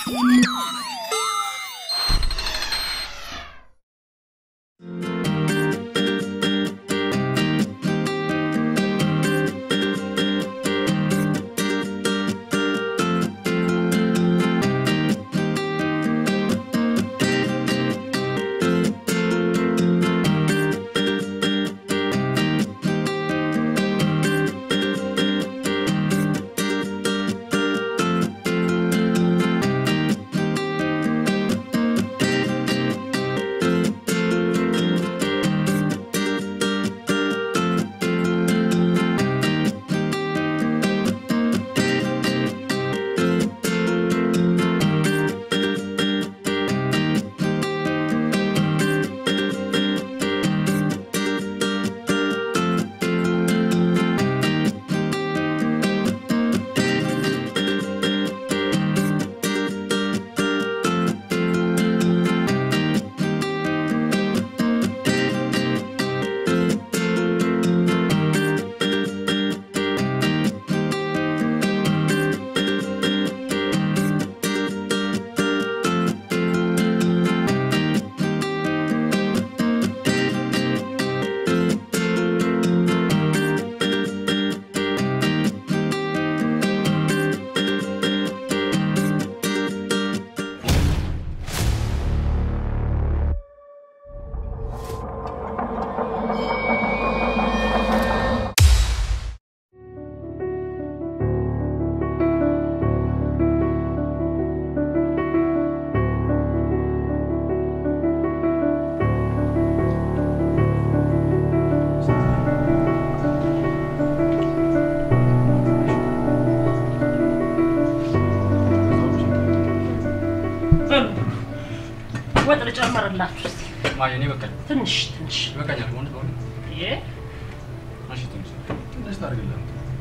ወጥ ልጨምርላችሁ እስኪ ማየ እኔ በቃኝ ትንሽ ትንሽ ይበቃኛል። ወንድ በሆነ ይሄ እሺ ትንሽ ትንሽ ታርግልህ።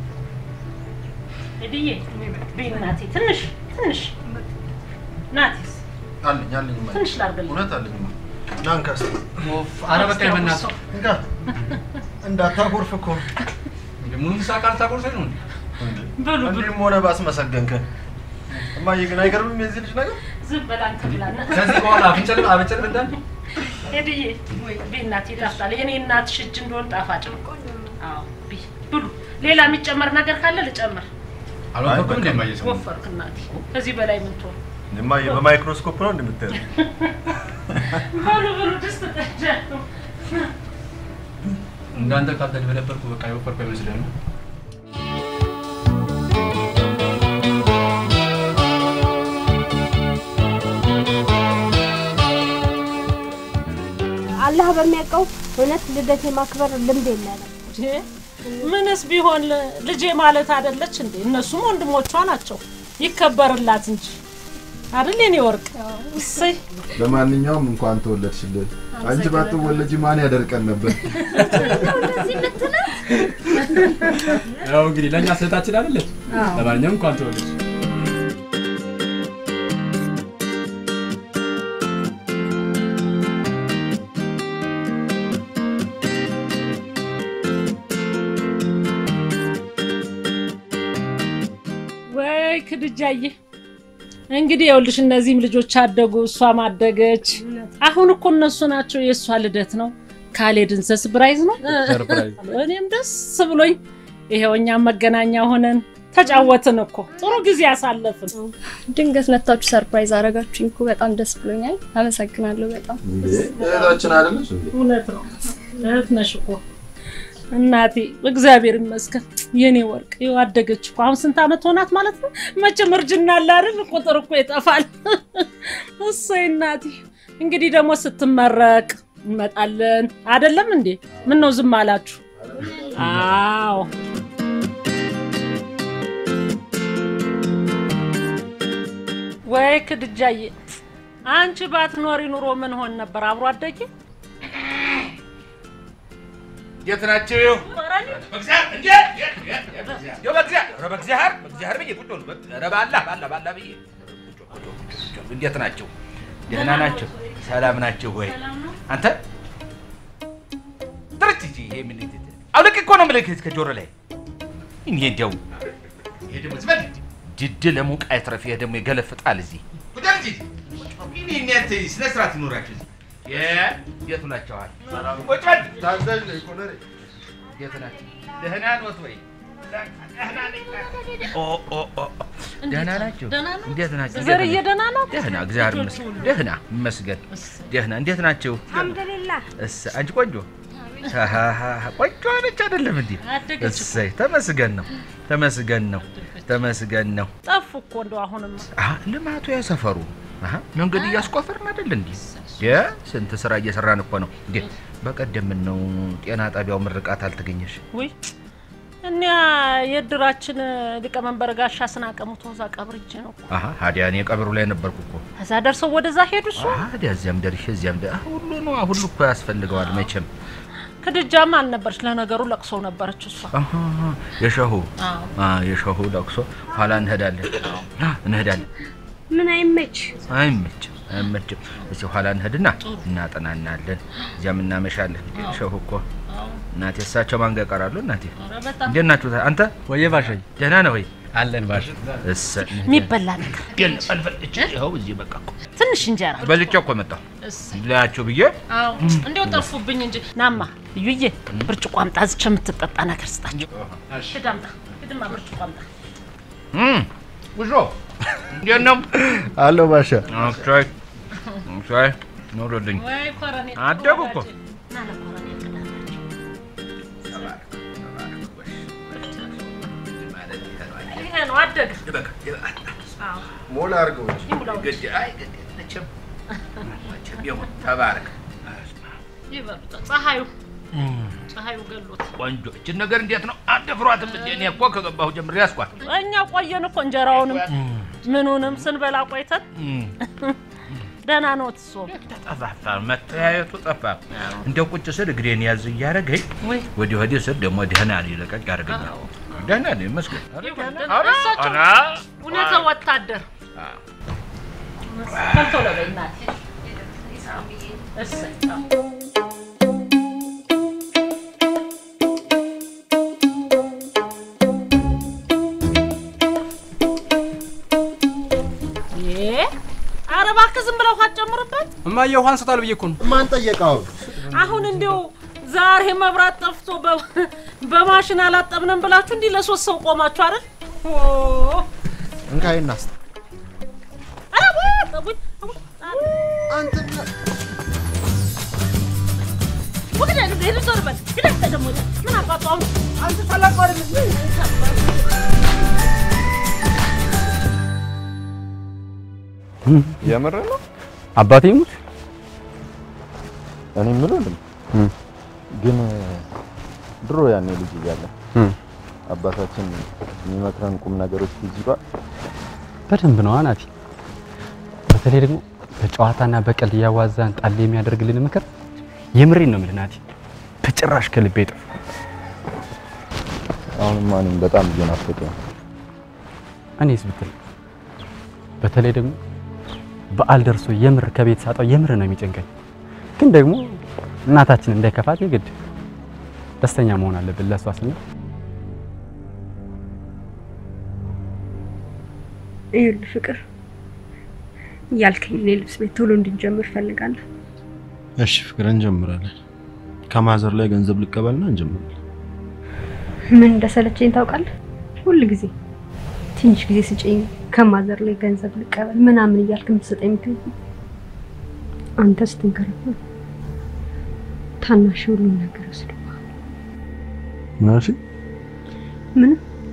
እድዬ ብይ እናቴ ትንሽ ትንሽ ናቲስ አለኝ አለኝ እማዬ። ትንሽ ላድርግልህ። እውነት አለኝ እማ። ና እንካ እስኪ። ኦፍ ኧረ በቃኝ በእናትህ እንካ። እንዳታጎርፍ እኮ እንደ ሙሉ ምሳቅ አልታጎርሰኝ ነው እንዴ? ብሉ ብሉ እንዲህም ሆነ ባስመሰገንክ። እማዬ ግን አይገርምም የዚህ ልጅ ነገር? ዝም በል አንተ ብላና ከዚህ በኋላ አፍንጨልም አበጨልም እንዳለ ሄድዬ ብይ እናቴ ይጣፍጣል። የኔ እናትሽ እጅ እንደሆን ጣፋጭ ነው። አዎ ብይ ብሉ። ሌላ የሚጨመር ነገር ካለ ልጨምር። አልወፈርኩም እንዴ ማየ ሰው ወፈርክ እናቴ። ከዚህ በላይ ምን ትሆን? እማዬ በማይክሮስኮፕ ነው እንደምታየው። ብሉ ብሉ። ድስት ጠጃለሁ። እንዳንተ ካልተደበደበርኩ በቃ የወፈርኩ አይመስልህም? አላህ በሚያውቀው እውነት ልደት የማክበር ልምድ የለንም። ምንስ ቢሆን ልጄ ማለት አይደለች እንዴ? እነሱም ወንድሞቿ ናቸው። ይከበርላት እንጂ አይደል የኔ ወርቅ? እሰይ ለማንኛውም እንኳን ተወለድሽልን። አንቺ ባትወለጂ ማን ያደርቀን ነበር? ያው እንግዲህ ለእኛ ስህታችን አይደለች። ለማንኛውም እንኳን ተወለድሽ። ወይ ክድጃዬ፣ እንግዲህ ይኸውልሽ እነዚህም ልጆች አደጉ፣ እሷም አደገች። አሁን እኮ እነሱ ናቸው የእሷ ልደት ነው። ካልሄድን ሰስፕራይዝ ነው። ሰርፕራይዝ እኔም ደስ ብሎኝ ይሄው እኛም መገናኛ ሆነን ተጫወትን እኮ ጥሩ ጊዜ አሳለፍን። ድንገት መታችሁ ሰርፕራይዝ አደረጋችሁኝ እኮ በጣም ደስ ብሎኛል። አመሰግናለሁ በጣም። እንዴ እህታችን አይደለች እንዴ? እውነት ነው፣ እህት ነሽ እኮ እናቴ። እግዚአብሔር ይመስገን የኔ ወርቅ። ይኸው አደገች እኮ አሁን ስንት ዓመት ሆናት ማለት ነው? መቼም እርጅና አለ አይደል? ቁጥር እኮ ይጠፋል። እሰይ እናቴ። እንግዲህ ደግሞ ስትመረቅ እንመጣለን አይደለም እንዴ? ምን ነው ዝም አላችሁ? አዎ ወይ ክድጃዬ፣ አንቺ ባትኖሪ ኑሮ ምን ሆን ነበር? አብሮ አደጌ የት ናቸው? በእግዚአብሔር እንዴ! እንደው በእግዚአብሔር ኧረ በእግዚአብሔር በእግዚአብሔር ብዬ ቁጭ በሉ። ኧረ ባላህ ባላህ ባላህ ብዬ ቁጭ ቁጭ ቁጭ ቁጭ። እንዴት ናቸው? ደህና ናቸው? ሰላም ናቸው ወይ? አንተ ጥርት እንጂ ይሄ ምን አውልቅ እኮ ነው የምልህ ከጆሮ ላይ እኔ እንደው ይሄ ደግሞ ዝም በል ድድ ለሙቅ አይትረፍ። ይሄ ደግሞ ይገለፍጣል እዚህ ቁጭ እንዲህ እንዴት ስነ ስርዓት ይኖራችሁ እዚህ? የ- የት ናቸዋል? ቁጭ በል። ታዛዥ ነኝ ኮሎኔል። የት ናቸው? ደህና ኖት ወይ? ደህና ነኝ። ኦ ኦ ኦ ደህና ናቸው? ደህና ነው? እንዴት ናቸው? ዘርዬ ደህና ናት? ደህና እግዚአብሔር ይመስገን። ደህና ይመስገን። ደህና እንዴት ናቸው? አልሐምዱሊላህ እስ አንቺ ቆንጆ አሃሃ፣ ቆንጆ ነች አይደለም እንዴ? አደገች እኮ። እሰይ ተመስገን ነው ተመስገን ነው ተመስገን ነው። ጠፉ እኮ እንደው አሁንም አሀ ልማቱ ያሰፈሩ አሀ መንገድ እያስቆፈርን አይደል እንዴ? የ ስንት ስራ እየሰራን እኮ ነው እንዴ። በቀደም ምን ነው ጤና ጣቢያው ምርቃት አልተገኘሽ? ውይ እኛ የእድራችን ሊቀመንበር ጋሻ ስናቀሙት ወዛ ቀብር እጄ ነው እኮ። አሀ ሀዲያ እኔ ቀብሩ ላይ ነበርኩ እኮ። ከዛ ደርሰው ወደዛ ሄዱ። እሱ ሀዲያ እዚያም ደርሼ እዚያም ደ ሁሉ ነው ሁሉ እኮ ያስፈልገዋል መቼም። ክድጃም አልነበረች። ለነገሩ ለቅሶ ነበረች እሷ። አሀ የሸሁ አዎ አ የሸሁ ለቅሶ ኋላ እንሄዳለን አ፣ እንሄዳለን ምን አይመች አይመችም አይመችም። እስኪ ኋላ እንሄድና እናጠናናለን፣ እዚያም እናመሻለን። ሸሁ እኮ እናቴ እሳቸው ማን ጋር ይቀራሉ? እናቴ ኧረ በጣም እንዴት ናችሁ? አንተ ወየ ባሻይ ደህና ነህ ወይ? አለን ባሽ እሰ የሚበላ ነገር የለም አልፈልጭ ይኸው እዚህ በቃ እኮ ትንሽ እንጀራ በልቼ እኮ መጣሁ ላያቸው ብዬ አዎ እንዲያው ጠፉብኝ እንጂ ናማ እዩዬ ብርጭቆ አምጣ እዚች የምትጠጣ ነገር ስጣቸው ሂድ አምጣ ሂድማ ብርጭቆ አምጣ እም፣ ውሾ እንዴት ነው? አለው ባሻ ኦኬ ኦኬ ኖሮልኝ ወይ ኮረኔ አደጉ እኮ። ና ለኮረኔ ቅዳላቸው ይሄ ነው አደግ አዎ ሞላ አድርገው እንጂ ይሙላው ተባረክ ይበሉት ፀሐዩ ፀሐዩ ገሎት ቆንጆ። እችን ነገር እንዴት ነው አትፍሯትም? እንዴ እኔ እኮ ከገባሁ ጀምሬ ያስኳት። እኛ ቆየን እኮ እንጀራውንም ምኑንም ስንበላ ቆይተን ደህና ኖት እሱ ተጠፋፋ፣ መተያየቱ ጠፋ። እንደው ቁጭ ስል እግሬን ያዝ እያደረገኝ ወይ ወዲህ ወዲህ ስል ደግሞ ደህና ነኝ፣ ለቀቅ ያደርገኛል። ደህና ነኝ ይመስገን። ይሁን ኧረ፣ እሳቸው ኧረ፣ እውነተ ወታደር ቶሎ በይ እናቴ እሰይ አዎ። እ ኧረ እባክህ ዝም ብለው ውሃ ጨምርበት። እማዬ ውሃ አንስታል ብዬ እኮ ነው። ማን ጠየቀው? አሁን እንዲሁ ዛሬ መብራት ጠፍቶ በ- በማሽን አላጠብንም ብላችሁ እንዲህ ለሶስት ሰው ቆማችሁ አይደል? ኦ እንካይ እናስ ኧረ ወይ ጠቡኝ አንተ ወግዳ ሄድ ዞር በል ግዳ ደግሞ ምን አባቱ አሁን አንተ ታላቅ አይደል? የምር ነው። አባቴ ሙት እኔ የምለው ልም ግን ድሮ ያኔ ልጅ እያለ አባታችን የሚመክረን ቁም ነገሮች ትዝ ይሏል። በደንብ ነው አናቲ። በተለይ ደግሞ በጨዋታና በቀልድ እያዋዛን ጣል የሚያደርግልን ምክር የምሬን ነው የምልህ ናቲ። በጭራሽ ከልቤ አይጠፋም። አሁንማ እኔም በጣም እየናፈቀኝ ነው። እኔስ ብትል በተለይ ደግሞ በዓል ደርሶ የምር ከቤት ሳጣው የምር ነው የሚጨንቀኝ። ግን ደግሞ እናታችን እንዳይከፋት የግድ ደስተኛ መሆን አለብን ለእሷ ስንል ይኸውልህ ፍቅር እያልከኝ እኔ ልብስ ቤት ቶሎ እንድንጀምር ፈልጋለሁ። እሺ ፍቅር እንጀምራለን። ከማዘር ላይ ገንዘብ ልቀበልና እንጀምራለን። ምን እንደሰለቸኝ ታውቃለህ? ሁል ጊዜ ትንሽ ጊዜ ስጭኝ ከማዘር ላይ ገንዘብ ልቀበል ምናምን እያልክ የምትሰጠኝ ምክንያት ነው። አንተ ስትንከረፈ ታናሽ ሁሉን ነገር ወስዶ ምናሽ ምንም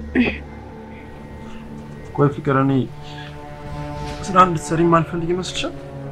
ቆይ ፍቅር፣ እኔ ስራ እንድትሰሪ ማልፈልግ ይመስልሻል?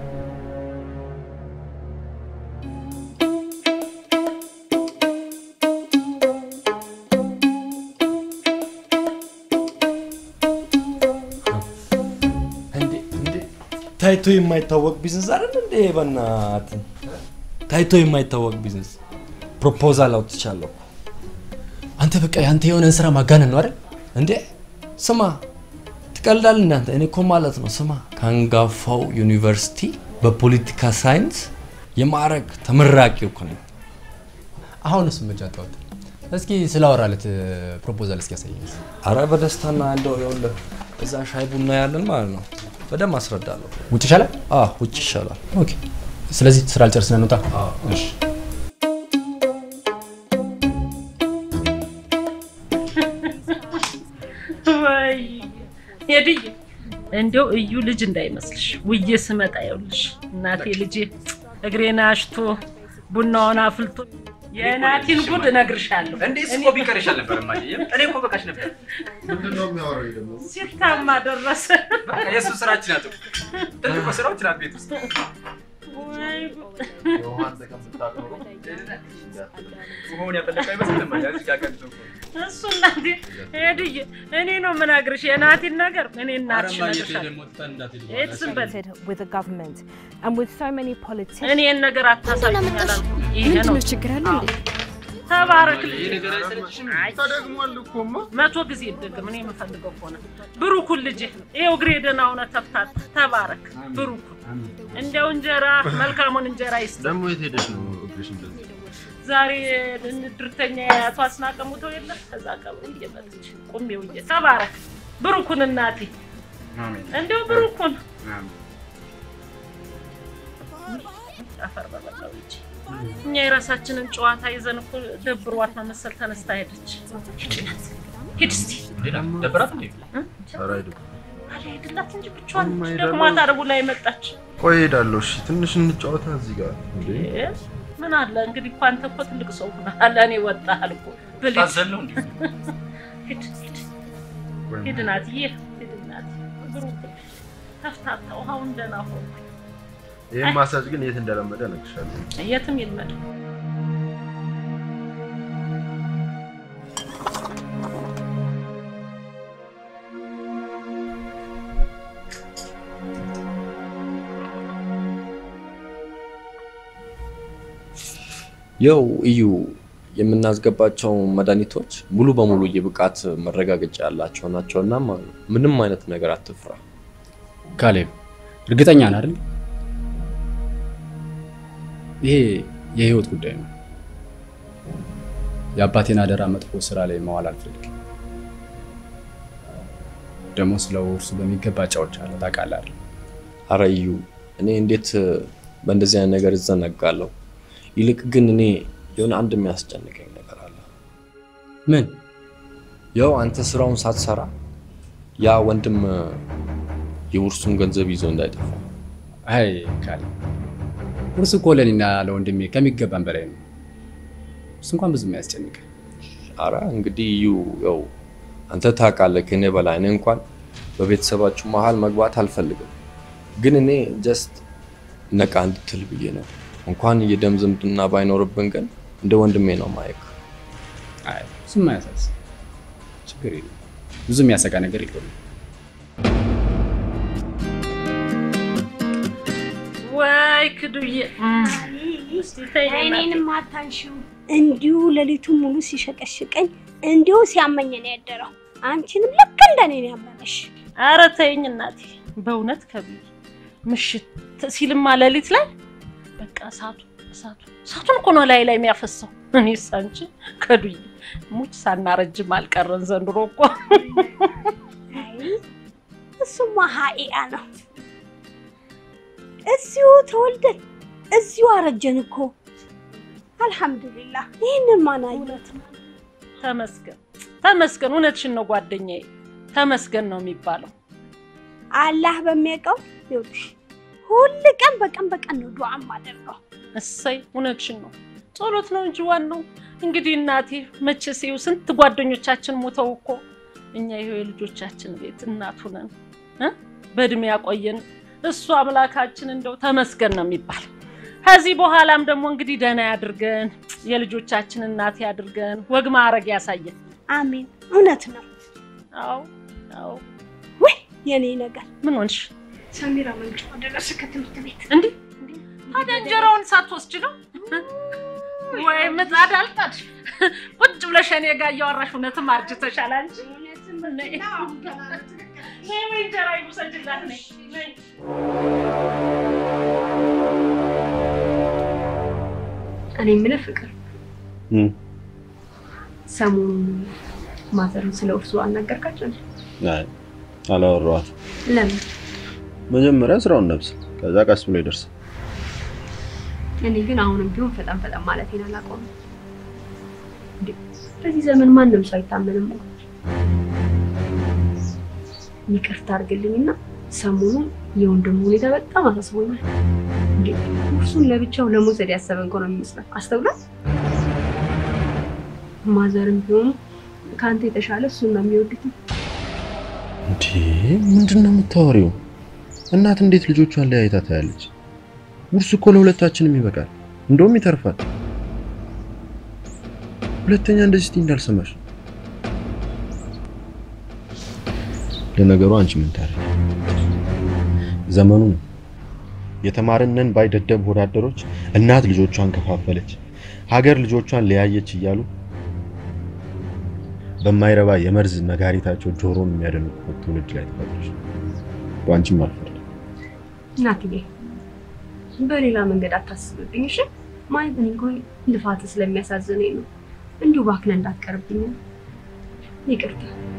እንዴ እንዴ ታይቶ የማይታወቅ ቢዝነስ አይደል እንዴ? በእናትህ ታይቶ የማይታወቅ ቢዝነስ ፕሮፖዛል አውጥቻለሁ። አንተ በቃ ያንተ የሆነን ስራ ማጋነን ነው አይደል እንዴ? ስማ ትቀልዳል እናንተ። እኔ እኮ ማለት ነው ስማ ከአንጋፋው ዩኒቨርሲቲ በፖለቲካ ሳይንስ የማዕረግ ተመራቂ እኮ ነኝ። አሁንስ መጫጣው እስኪ ስላወራለት ፕሮፖዛል እስኪ ያሳየኝ። አረ በደስታና እንደው ይኸውልህ እዛ ሻይ ቡና ያለን ማለት ነው። በደንብ አስረዳለሁ። ውጭ ይሻላል። አዎ ውጭ ይሻላል። ኦኬ። ስለዚህ ስራ ልጨርስና እንውጣ። እሺ። ወይ ሄድዬ እንዲያው እዩ ልጅ እንዳይመስልሽ ውዬ ስመጣ ይኸውልሽ እናቴ ልጄ እግሬን አሽቶ ቡናውን አፍልቶ የናቲን ጉድ እነግርሻለሁ። እንዴ እኮ ቢቀር ይሻል ነበር እማዬ። እኔ እኮ በቃሽ ነበር። ምንድን ነው የሚያወራው ደግሞ? ሲታማ ደረሰ። በቃ የእሱ ስራችን ናት። ትልቁ ስራዎች ናት ቤት ውስጥ ወይ ጉድ። የውሃን ጥቅም ብታውቅ ኖሮ ውሃውን ያፈለቀ አይመስልም እማዬ። እዚህ ጋር ቀንቶ እኮ እሱ እናቴ ሄድዬ እኔ ነው የምነግርሽ የናቲን ነገር እኔ እናትሽ እነግርሻለሁ። የት ዝም በል with the government and with so many politicians. እኔ ይህን ነገር አታሳዩኝ አላልኩም። ይሄ ነው ምንድነው ችግር አለ እንዴ? ተባረክ ተደግሟል እኮማ። መቶ ጊዜ ይደገም። እኔ የምፈልገው ከሆነ ብሩኩን ልጄ ይኸው እግሬ ደህና ሆነ ተፍታት ተባረክ ብሩኩን። እንዲያው እንጀራ መልካሙን እንጀራ ይስጥ። ደግሞ የት ሄደሽ ነው እግርሽ እንደዚህ? ዛሬ ድርተኛ አቶ አስናቀ ሙተው የለ ከዛ ቀብሩ እየመጥች ቁሜ ውዬ ተባረክ ብሩኩን እናቴ እንዲያው ብሩኩን አፈር በበላው እንጂ እኛ የራሳችንን ጨዋታ ይዘን እኮ ደብሯት ነው መሰል ተነስታ ሄደች። ሂድ ናት፣ ሂድ እስቲ ሌላ ደበራት እንዴ? ኧረ አይደለም። ሄድላት እንጂ ብቻዋን ደግሟት አረቡ ላይ መጣች። ቆይ እሄዳለሁ። እሺ ትንሽ እንጫወታ እዚህ ጋር እንዴ። እ? ምን አለ እንግዲህ እኮ አንተ እኮ ትልቅ ሰው ሆነሃል። እኔ ወጣሃል እኮ ብልህ ታዘለው እንዴ? ሂድ ሂድ ሂድ ናትዬ ሂድ ናት ብሩክ ተፍታታ ውሃውን ደህና ሆኖ ይህን ማሳጅ ግን የት እንደለመደ እነግርሻለሁ። የትም ይልመድ። ያው እዩ የምናስገባቸው መድኃኒቶች ሙሉ በሙሉ የብቃት መረጋገጫ ያላቸው ናቸውና ማለት ነው። ምንም አይነት ነገር አትፍራ። ካሌብ እርግጠኛ ነህ አይደል? ይሄ የህይወት ጉዳይ ነው። የአባቴን አደራ መጥፎ ስራ ላይ መዋል አልፈልግም። ደግሞ ስለ ውርሱ በሚገባ ጫውቻለሁ። ታውቃለህ አይደል? አረ እዩ እኔ እንዴት በእንደዚህ አይነት ነገር እዘነጋለሁ? ይልቅ ግን እኔ የሆነ አንድ የሚያስጨንቀኝ ነገር አለ። ምን? ያው አንተ ስራውን ሳትሰራ ያ ወንድም የውርሱን ገንዘብ ይዞ እንዳይጠፋ። አይ ካሌብ፣ ውርሱ እኮ ለእኔና ለወንድሜ ከሚገባን በላይ ነው። እሱ እንኳን ብዙ የሚያስጨንቅ አረ እንግዲህ እዩ ያው አንተ ታውቃለህ ከእኔ በላይ እኔ እንኳን በቤተሰባችሁ መሀል መግባት አልፈልግም። ግን እኔ ጀስት ነቃ እንድትል ብዬ ነው። እንኳን የደም ዝምድና ባይኖርብን ግን እንደ ወንድሜ ነው ማየክ። አይ እሱም አያሳስብ፣ ችግር የለም። ብዙ የሚያሰጋ ነገር የለውም። ወይ ክዱዬ እስቲ ተይ በእናትህ። እኔንም አታንሺው። እንዲሁ ሌሊቱን ሙሉ ሲሸቀሽቀኝ እንዲሁ ሲያመኝ ነው ያደረው። አንቺንም ልክ እንደኔ ነው ያመመሽ። ኧረ ተይኝ እናቴ፣ በእውነት ከብዬ ምሽት ሲልማ ሌሊት ላይ በቃ እሳቱ እሳቱ እሳቱን እኮ ነው ላይ ላይ የሚያፈሰው። እኔስ አንቺ ከዱዬ ሙች ሳናረጅም አልቀረን ዘንድሮ እኮ አይ እሱማ ሀቂቃ ነው። እዚሁ ተወልደን እዚሁ አረጀን እኮ። አልሐምዱሊላህ ይህንን ማናየት ተመስገን ተመስገን። እውነትሽን ነው ጓደኛዬ፣ ተመስገን ነው የሚባለው። አላህ በሚያውቀው ይኸውልሽ፣ ሁል ቀን በቀን በቀን ነው ዱዓ የማደርገው። እሰይ እውነትሽን ነው። ጸሎት ነው እንጂ ዋናው እንግዲህ እናቴ መቼስ ይኸው ስንት ጓደኞቻችን ሞተው እኮ እኛ ይኸው የልጆቻችን ቤት እናቱ ነን እ በእድሜ ያቆየን እሱ አምላካችን እንደው ተመስገን ነው የሚባል። ከዚህ በኋላም ደግሞ እንግዲህ ደህና ያድርገን፣ የልጆቻችን እናት ያድርገን፣ ወግ ማዕረግ ያሳየን። አሜን። እውነት ነው። አዎ አዎ። ወይ የኔ ነገር ምን ሆንሽ? ሰሚራ መንግስት ደረሰ ከትምህርት ቤት እንዴ ታዲያ እንጀራውን ሳትወስጂ ነው ወይ? ምጣድ አልጣድሽ? ቁጭ ብለሽ እኔ ጋር እያወራሽ እውነትም አርጅተሻል አንቺ። ነይ ነይ እንጀራ ይውሰጅላት ነይ ነይ። እኔ የምልህ ፍቅር ሰሞኑን ማዘርን ስለ እርሱ አልነገርካቸው? አላወራኋት። ለምን? መጀመሪያ ስራውን ነብስ፣ ከዛ ቀስ ብሎ ይደርሳል። እኔ ግን አሁንም ቢሆን ፈጠን ፈጠን ማለቴን አላቆምም። እንዴ በዚህ ዘመን ማንም ሰው አይታመንም እኮ። ይቅርታ አድርግልኝና ሰሞኑን የወንድሙ ሁኔታ በጣም አሳስቦኛል። እንዴ እሱን ለብቻው ለመውሰድ ያሰበ እንኳን ነው የሚመስለው። አስተውላት። ማዘርም ቢሆኑ ከአንተ የተሻለ እሱን ነው የሚወዱት። እንዴ ምንድን ነው የምታወሪው? እናት እንዴት ልጆቿን ለያይታ ታያለች? ውርስ እኮ ለሁለታችንም ይበቃል፣ እንደውም ይተርፋል። ሁለተኛ እንደዚህ ስትይ እንዳልሰማሽ። ለነገሩ አንቺ ምን ታረጊ? ዘመኑ ነው። የተማርነን ባይ ደደብ ወዳደሮች እናት ልጆቿን ከፋፈለች፣ ሀገር ልጆቿን ለያየች እያሉ በማይረባ የመርዝ ነጋሪታቸው ጆሮን የሚያደንቁበት ትውልድ ላይ ተፈጥሮሽ በአንቺም አልፈርድም። እናትዬ በሌላ መንገድ አታስብብኝ እሺ። ማለት እኔ እንኳን ልፋት ስለሚያሳዝነኝ ነው። እንዲሁ ባክነ እንዳትቀርብኝ ይቅርታ።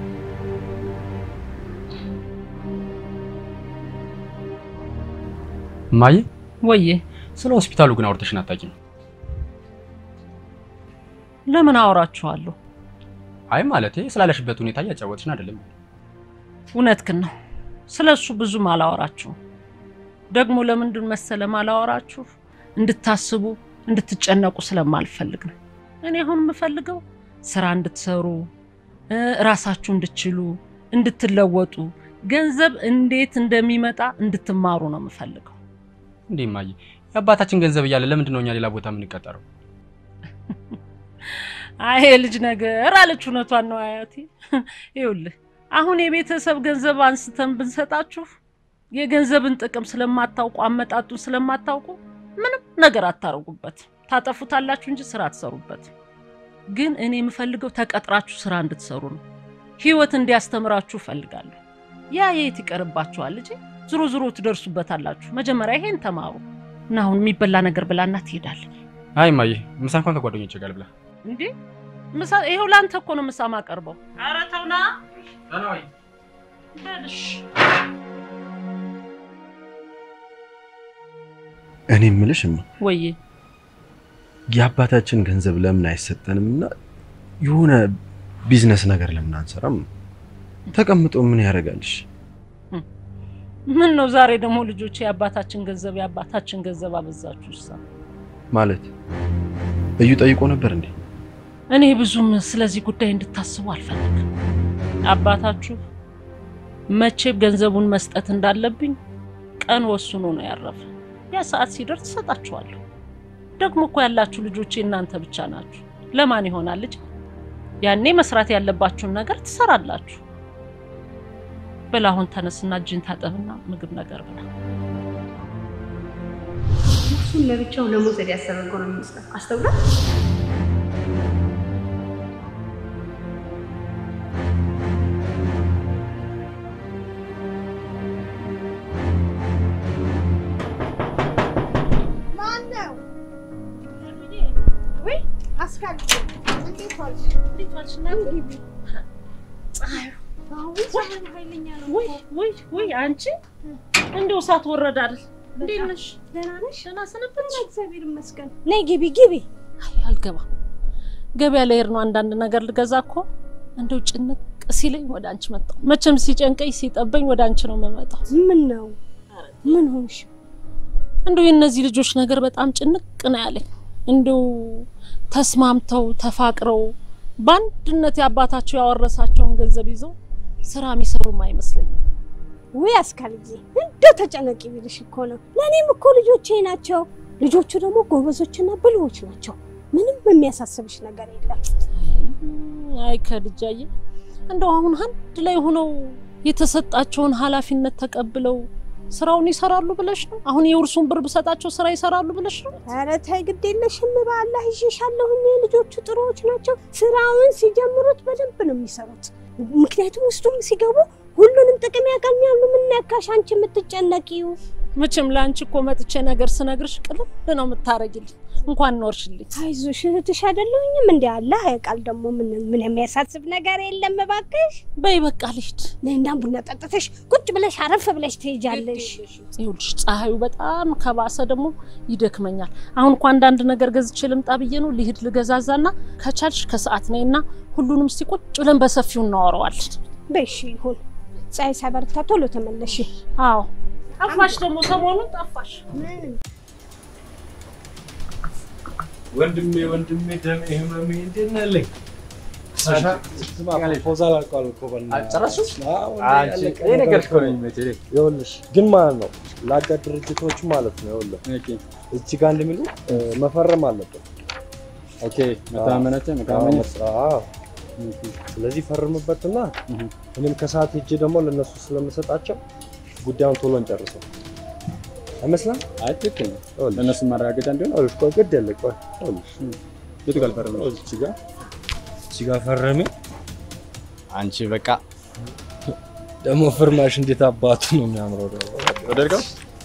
እማዬ ወዬ ስለ ሆስፒታሉ ግን አውርተሽን አታውቂም? ለምን አወራችኋለሁ? አይ ማለቴ ስላለሽበት ሁኔታ እያጫወትሽን አይደለም። እውነትህን ነው። ስለ እሱ ብዙም አላወራችሁም። ደግሞ ለምንድን መሰለ ማላወራችሁ? እንድታስቡ እንድትጨነቁ ስለማልፈልግ ነው። እኔ አሁን የምፈልገው ስራ እንድትሰሩ እ ራሳችሁ እንድትችሉ እንድትለወጡ ገንዘብ እንዴት እንደሚመጣ እንድትማሩ ነው የምፈልገው። እንዴ እማዬ፣ የአባታችን ገንዘብ እያለ ለምንድን ነው እኛ ሌላ ቦታ የምንቀጠረው? አይ ልጅ ነገር አለች። እውነቷን ነው አያቴ። ይኸውልህ አሁን የቤተሰብ ገንዘብ አንስተን ብንሰጣችሁ የገንዘብን ጥቅም ስለማታውቁ አመጣጡን ስለማታውቁ ምንም ነገር አታረጉበት። ታጠፉታላችሁ እንጂ ስራ አትሰሩበት። ግን እኔ የምፈልገው ተቀጥራችሁ ስራ እንድትሰሩ ነው። ህይወት እንዲያስተምራችሁ እፈልጋለሁ። ያ የት ይቀርባችኋል ልጄ? ዝሮ ዝሮ ትደርሱበታላችሁ። መጀመሪያ ይሄን ተማሩ እና አሁን የሚበላ ነገር ብላና ትሄዳለህ። አይ እማዬ፣ ምሳ እንኳን ከጓደኞቼ ጋር ልብላ። እንዴ ምሳ ይኸው ለአንተ እኮ ነው ምሳ ማቀርበው። ኧረ ተው ና በልሽ። እኔ የምልሽ እማ ወዬ የአባታችን ገንዘብ ለምን አይሰጠንም እና የሆነ ቢዝነስ ነገር ለምን አንሰራም? ተቀምጦ ምን ያደርጋልሽ? ምን ነው ዛሬ ደግሞ ልጆች የአባታችን ገንዘብ የአባታችን ገንዘብ አበዛችሁ። እሳ ማለት እዩ ጠይቆ ነበር እንዴ? እኔ ብዙም ስለዚህ ጉዳይ እንድታስቡ አልፈልግም። አባታችሁ መቼም ገንዘቡን መስጠት እንዳለብኝ ቀን ወስኖ ነው ያረፈ። ያ ሰዓት ሲደርስ ትሰጣችኋለሁ። ደግሞ እኮ ያላችሁ ልጆቼ እናንተ ብቻ ናችሁ። ለማን ይሆናል ልጅ? ያኔ መስራት ያለባችሁን ነገር ትሰራላችሁ። በል አሁን ተነስና እጅን ታጠብና ምግብ ነገር ብላ። እሱን ለብቻው ለመውሰድ ያሰበ እንኳን ነው የሚመስለው። አስተውላት። ማነው? ወይ አስካል እንዴት ዋልሽ? እንዴት ዋልሽ? እናት ግቢ። ፀሐዩ አሁን ፀሐዩ ኃይለኛ ነው። ወይ ወይ ወይ አንቺ እንደው እሳት ወረዳል። እንዴት ነሽ? ደህና ነሽ? ደህና ሰነበትሽ? እግዚአብሔር ይመስገን። ነይ ግቢ ግቢ። አይ አልገባም። ገበያ ላይ ሄድ ነው አንዳንድ ነገር ልገዛ እኮ እንደው ጭንቅ ሲለኝ ወደ አንቺ መጣሁ። መቼም ሲጨንቀኝ ሲጠበኝ ወደ አንቺ ነው የምመጣው። ምን ነው? ምን ሆንሽ? እንደው የእነዚህ ልጆች ነገር በጣም ጭንቅ ነው ያለኝ። እንደው ተስማምተው ተፋቅረው በአንድነት የአባታቸው ያወረሳቸውን ገንዘብ ይዘው ስራ የሚሰሩም አይመስለኝም። ውይ አስካልዬ፣ እንደው ተጨነቂ ቢልሽ እኮ ነው። ለእኔም እኮ ልጆቼ ናቸው። ልጆቹ ደግሞ ጎበዞችና ብልሆች ናቸው። ምንም የሚያሳስብሽ ነገር የለም። አይ ከልጃዬ እንደው አሁን አንድ ላይ ሆነው የተሰጣቸውን ኃላፊነት ተቀብለው ስራውን ይሰራሉ ብለሽ ነው? አሁን የውርሱን ብር ብሰጣቸው ስራ ይሰራሉ ብለሽ ነው? ኧረ ተይ ግድ የለሽም በአላህ ይዤሻለሁኝ። ልጆቹ ጥሩዎች ናቸው። ስራውን ሲጀምሩት በደንብ ነው የሚሰሩት። ምክንያቱም ውስጡም ሲገቡ ሁሉንም ጥቅም ያገኛሉ። ምን ነካሽ አንቺ የምትጨነቂው? መቼም ለአንቺ እኮ መጥቼ ነገር ስነግርሽ ቅልል ነው የምታረጊልኝ። እንኳን ኖርሽልኝ። አይዞሽ እህትሽ አይደለሁኝም እንዴ? አላህ ያውቃል። ደግሞ ምን ምን የሚያሳስብ ነገር የለም። እባክሽ በይ በቃ ልሂድ። ነይና ቡና ጠጥተሽ ቁጭ ብለሽ አረፍ ብለሽ ትሄጃለሽ። ይኸውልሽ ፀሐዩ በጣም ከባሰ ደግሞ ይደክመኛል። አሁን እኮ አንዳንድ ነገር ገዝቼ ልምጣ ብዬ ነው። ልሂድ ልገዛዛና ከቻልሽ ከሰዓት ነይና ሁሉንም እስቲ ቁጭ ብለን በሰፊው እናወራዋለን። በሽ ይሁን። ፀሐይ ሳይበረታ ቶሎ ተመለሽ። አዎ ጠፋሽ፣ ደግሞ ሰሞኑን ጠፋሽ። ወንድሜ ወንድሜ ደሜ ህመሜ እንዴት ነህ ልኝ ስማ ፕሮፖዛል አልቋል እኮ በእናትህ። ጨረሱ? አዎ፣ እንዴ አንቺ ያለቀ ይሄ ነገር ነገር እኮ ነው የሚመቸኝ። ይኸውልሽ ግን ማለት ነው ለአጋር ድርጅቶች ማለት ነው ይኸውልህ እዚህ ጋር እንደሚሉ መፈረም አለብን። ኦኬ መተማመናችን መተማመኛ አዎ። ስለዚህ ፈርምበትና እኔም ከሰዓት ሄጄ ደግሞ ለእነሱ ስለምሰጣቸው ጉዳዩን ቶሎ እንጨርሰው አይመስልም? አይ ትክክል ነው። ለእነሱ ማረጋገጫ እንዲሆን ይኸውልሽ ቆይ ግድ የለ ቆይ ይኸውልሽ የቱ ጋር ልፈርም ነው? እዚህ ጋር እዚህ ጋር ፈረሜ አንቺ በቃ ደግሞ ፍርማሽ እንዴት አባቱ ነው የሚያምረው ደግሞ ወደድከው?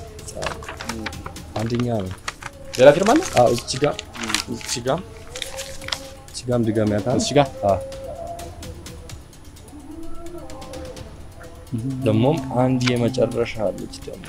አንደኛ ነው። ሌላ ፊርማ አለ? አዎ እዚህ ጋር እዚህ ጋር እዚህ ጋርም ድገሚያታል። እዚህ ጋር አዎ ደግሞም አንድ የመጨረሻ አለች ደግሞ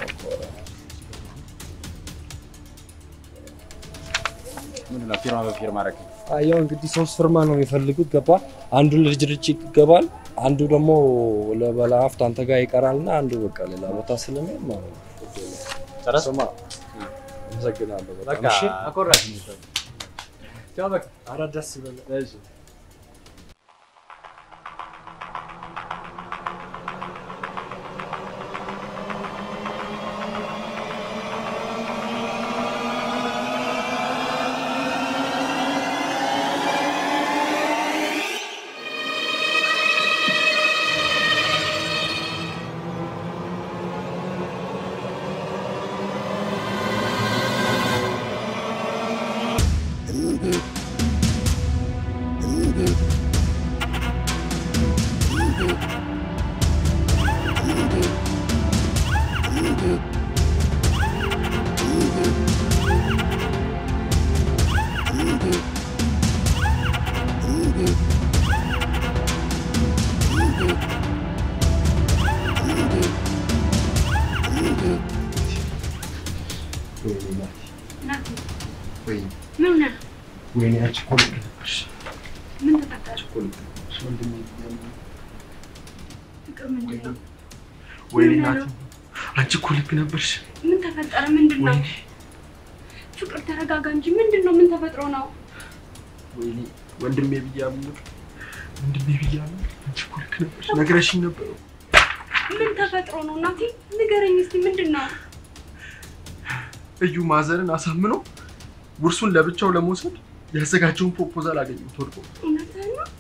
ምንድን ነው ፊርማ በፊርማ አደረግ ያው እንግዲህ ሶስት ፍርማ ነው የሚፈልጉት ገባ አንዱ ለድርጅት ይገባል አንዱ ደግሞ ለባለሀብት አንተ ጋር ይቀራልና አንዱ በቃ ሌላ ቦታ ስለሚሄድ ማለት ነው ጨረስ? ስማ አመሰግናለሁ በጣም በቃ እሺ አኮራሽ ቻው በቃ ኧረ ደስ ይበል እሺ ምን ሆነህ ነው? ወይኔ አንቺ እኮ ልክ ነበርሽ። ምን ተፈጠረ? እኮ ልክ ነበርሽ ወንድሜ ብያለሁ። ፍቅር ምንድን ነው? ወይኔ ምን ናቲ ነው? አንቺ እኮ ልክ ነበርሽ። ምን ተፈጠረ? ምንድን ነው? ፍቅር ተረጋጋ እንጂ ምንድን ነው? ምን ተፈጥሮ ነው? ወይኔ ወንድሜ ብያለሁ። ወንድሜ ብያለሁ። አንቺ እኮ ልክ ነበርሽ። ነግረሽኝ ነበር። ምን ተፈጥሮ ነው? እናቴ ንገረኝ እስኪ ምንድን ነው? እዩ ማዘርን አሳምኖ ውርሱን ለብቻው ለመውሰድ ያዘጋጀውን ፕሮፖዛል አገኘሁት ወድቆ። እውነትህን ነው?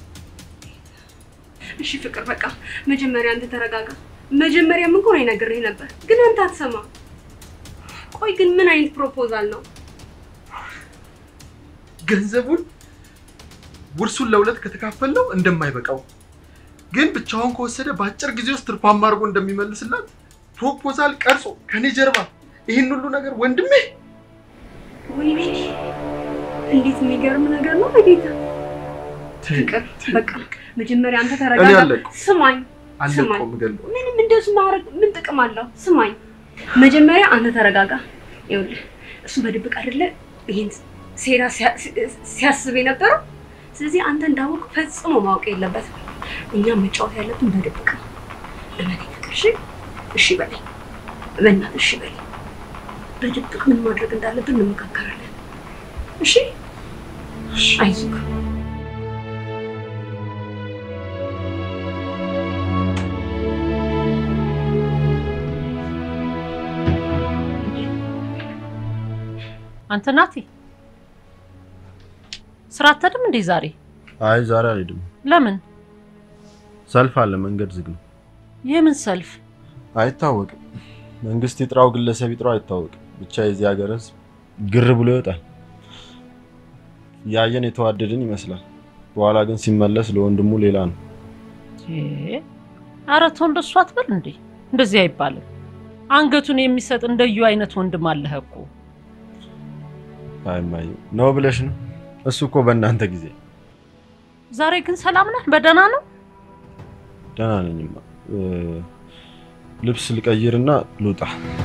እሺ ፍቅር በቃ መጀመሪያ አንተ ተረጋጋ። መጀመሪያም እኮ ነው ነግሬህ ነበር፣ ግን አንተ አትሰማ። ቆይ ግን ምን አይነት ፕሮፖዛል ነው? ገንዘቡን ውርሱን ለሁለት ከተካፈልነው እንደማይበቃው ግን ብቻውን ከወሰደ በአጭር ጊዜ ውስጥ ትርፋማ አድርጎ እንደሚመልስላት ፕሮፖዛል ቀርጾ ከኔ ጀርባ ይህን ሁሉ ነገር ወንድሜ ወይኔ እንዴት የሚገርም ነገር ነው በጌታ ፍቅር። በቃ መጀመሪያ አንተ እኔ ተረጋጋ። አለቅኩ ስማኝ ስማኝ፣ አለቀውም ገለው ምንም እንደሱ ማድረግ ምን ጥቅም አለው? ስማኝ፣ መጀመሪያ አንተ ተረጋጋ። ይኸውልህ እሱ በድብቅ አይደለ ይሄን ሴራ ሲያ- ሲያስብ የነበረው። ስለዚህ አንተ እንዳወቅ ፈጽሞ ማወቅ የለበትም። እኛ መጫወት ያለብን በድብቅ ነው። እመኔ ፍቅር፣ እሺ እሺ በለኝ፣ በእናትህ እሺ በለኝ። በድብቅ ምን ማድረግ እንዳለብን እንመካከራለን። እሺ አይዞህ። አንተ ናቲ ስራ አትሄድም እንዴ ዛሬ? አይ ዛሬ አልሄድም። ለምን? ሰልፍ አለ፣ መንገድ ዝግ ነው። የምን ሰልፍ? አይታወቅም። መንግስት ይጥራው ግለሰብ ይጥራው አይታወቅም። ብቻ የዚህ ሀገር ህዝብ ግር ብሎ ይወጣል። ያየን የተዋደድን ይመስላል። በኋላ ግን ሲመለስ ለወንድሙ ሌላ ነው። ኧረ ተው እንደሱ አትበል እንዴ። እንደዚህ አይባልም። አንገቱን የሚሰጥ እንደዩ አይነት ወንድም አለህ እኮ። አይ እማዬ ነው ብለሽ ነው? እሱ እኮ በእናንተ ጊዜ ዛሬ ግን ሰላም ነህ? በደህና ነው? ደህና ነኝማ። እ፣ ልብስ ልቀይርና ልውጣ።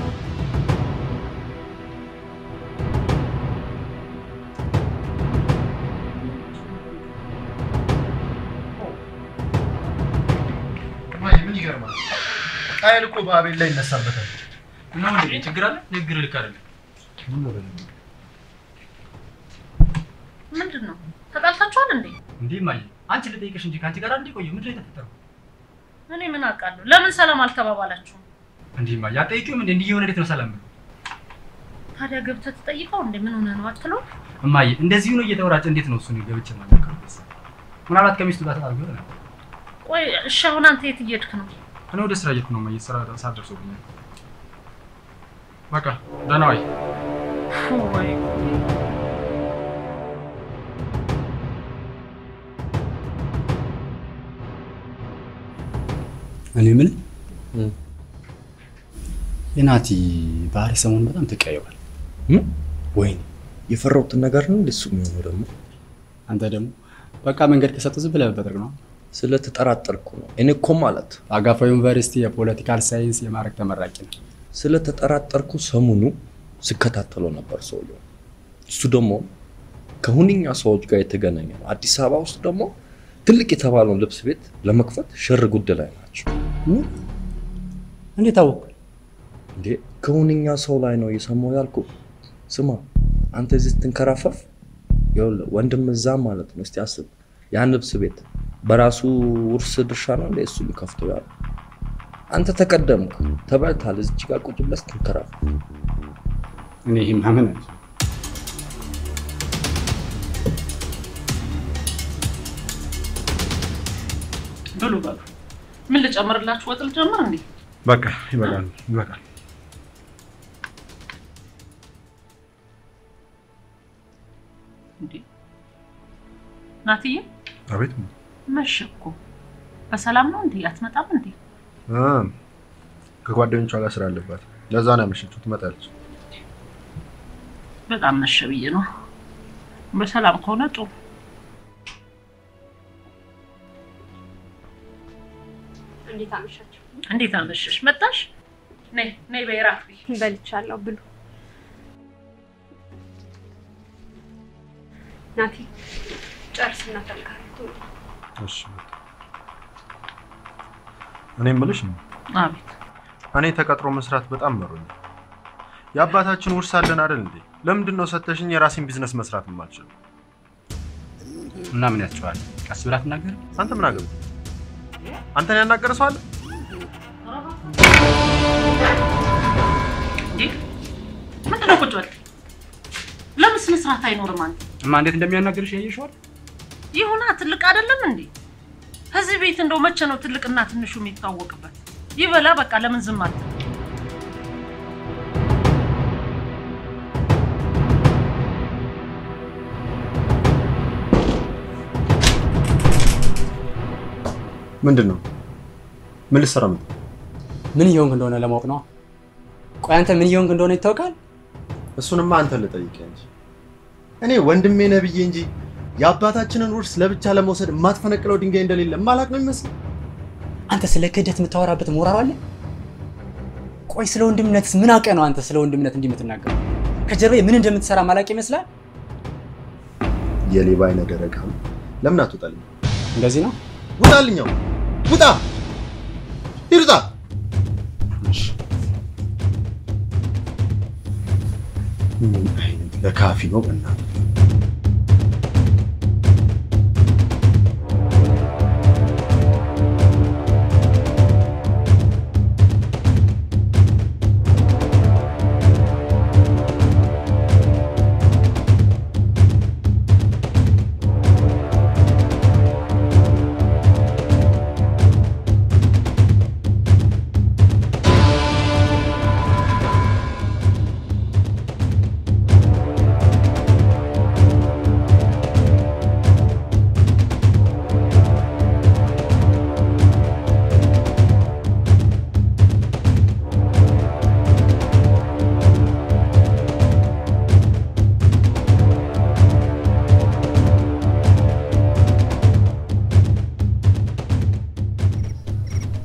እማዬ ምን ይገርማል? ቃየል እኮ በአቤል ላይ ይነሳበታል። እና ወንድሜ ችግር አለ? ንግግር ልክ አይደለም። ምንድን ነው ተጣልታችኋል እንዴ? እንዴ እማዬ አንቺ ልጠይቅሽ እንጂ ከአንቺ ጋር እንዴ ቆየሁ። ምንድን ነው የተፈጠረው? እኔ ምን አውቃለሁ? ለምን ሰላም አልተባባላችሁም? እንዴ እማዬ አትጠይቂውም እንዴ? እንዲህ የሆነ እንዴት ነው ሰላም ብሎ? ታዲያ ገብተህ ትጠይቀው እንዴ? ምን ሆነ ነው አትለው? እማዬ እንደዚሁ ነው እየተወራጨ እንዴት ነው እሱን ገብቼ ማናገረው? ምናልባት ከሚስቱ ጋር ተጣልቶ ይሆናል። ቆይ እሺ፣ አሁን አንተ የት እየሄድክ ነው? እኔ ወደ ስራ እየሄድኩ ነው እማዬ። ስራ ሰዓት ደርሶብኛል። በቃ ደህና ዋይ። ወይ እኔ የምልህ የናቲ ባህሪ ሰሞኑን በጣም ተቀያይሯል። ወይኔ የፈራሁትን ነገር ነው እንደሱ የሚሆነው ደግሞ አንተ ደግሞ በቃ መንገድ ከሰጡ ዝም ብለህ መበጥረቅ ነው። ስለተጠራጠርኩ ነው። እኔ እኮ ማለት አጋፋ ዩኒቨርሲቲ የፖለቲካል ሳይንስ የማዕረግ ተመራቂ ነው። ስለተጠራጠርኩ ሰሞኑ ስከታተለው ነበር ሰውየው። እሱ ደግሞ ከሁነኛ ሰዎች ጋር የተገናኘ ነው። አዲስ አበባ ውስጥ ደግሞ ትልቅ የተባለውን ልብስ ቤት ለመክፈት ሽር ጉድ ላይ ናቸው። እንዴት አወቅ? እንዴ ከሁነኛ ሰው ላይ ነው የሰማው ያልኩ። ስማ አንተ እዚህ ስትንከራፈፍ ይኸውልህ ወንድም እዛ ማለት ነው። እስቲ አስብ፣ ያን ልብስ ቤት በራሱ ውርስ ድርሻ ነው እንደ እሱ የሚከፍተው ያሉ አንተ ተቀደምክ፣ ተበልታል። እዚች ጋር ቁጭ ብለህ ስትንከራፈፍ እኔ ይህ ማመን አለ ብሉ በሉ። ምን ልጨምርላችሁ? ወጥ ልጨምር እንዴ? በቃ ይበቃል፣ ይበቃል። እንዴ ናትዬ፣ አቤት መሸ እኮ። በሰላም ነው እንዴ? አትመጣም እንዴ? እ፣ ከጓደኞቿ ጋር ስራ አለባት። ለዛ ነው ያመሸችው። ትመጣለች። በጣም መሸ ብዬ ነው። በሰላም ከሆነ ጥሩ። እንዴት አመሻችሁ? እንዴት አመሸሽ? መጣሽ? ነይ ነይ፣ በይራት በልቻለሁ። ብሉ። ናቲ ጨርስና ተልካሪቱ እሺ እኔ የምልሽ ነው አቤት። እኔ ተቀጥሮ መስራት በጣም መሮኛል። የአባታችን ውርስ አለን አይደል እንዴ? ለምንድን ነው ሰተሽኝ የራሴን ቢዝነስ መስራት የማልችለው? እና ምን ያስችዋል? ቀስ ብላ ትናገር። አንተ ምን አገባ? አንተን ያናገረ ሰው አለ? እንዴ ምንድን ነው ቁጭ በል። ለምን ስነ ስርዓት አይኖርም? አንተ እማ እንዴት እንደሚያናገርሽ ያየሽዋል? ይሁና ትልቅ አይደለም እንዴ? ከዚህ ቤት እንደው መቼ ነው ትልቅና ትንሹ የሚታወቅበት? ይበላ በቃ። ለምን ዝም አትል? ምንድን ነው? ምን ልትሰራ መጣ? ምን እየሆንክ እንደሆነ ለማወቅ ነው። ቆይ አንተ ምን እየሆንክ እንደሆነ ይታወቃል? እሱንማ አንተ ልጠይቅህ እንጂ እኔ ወንድሜ ነህ ብዬ እንጂ የአባታችንን ውርስ ለብቻ ለመውሰድ የማትፈነቅለው ድንጋይ እንደሌለ ማላቅ ነው የሚመስል። አንተ ስለ ክህደት የምታወራበት ሞራል አለ? ቆይ ስለ ወንድምነትስ ምን አውቀህ ነው አንተ ስለ ወንድምነት እንዲህ የምትናገረው? ከጀርባዬ ምን እንደምትሰራ ማላቅ ይመስላል? የሌባ አይነ ደረቅ አሁን ለምን አትወጣልኝ? እንደዚህ ነው። ውጣልኛው! ውጣ! ሂድ ውጣ! ምን አይነት ለካፊ ነው በእናትህ!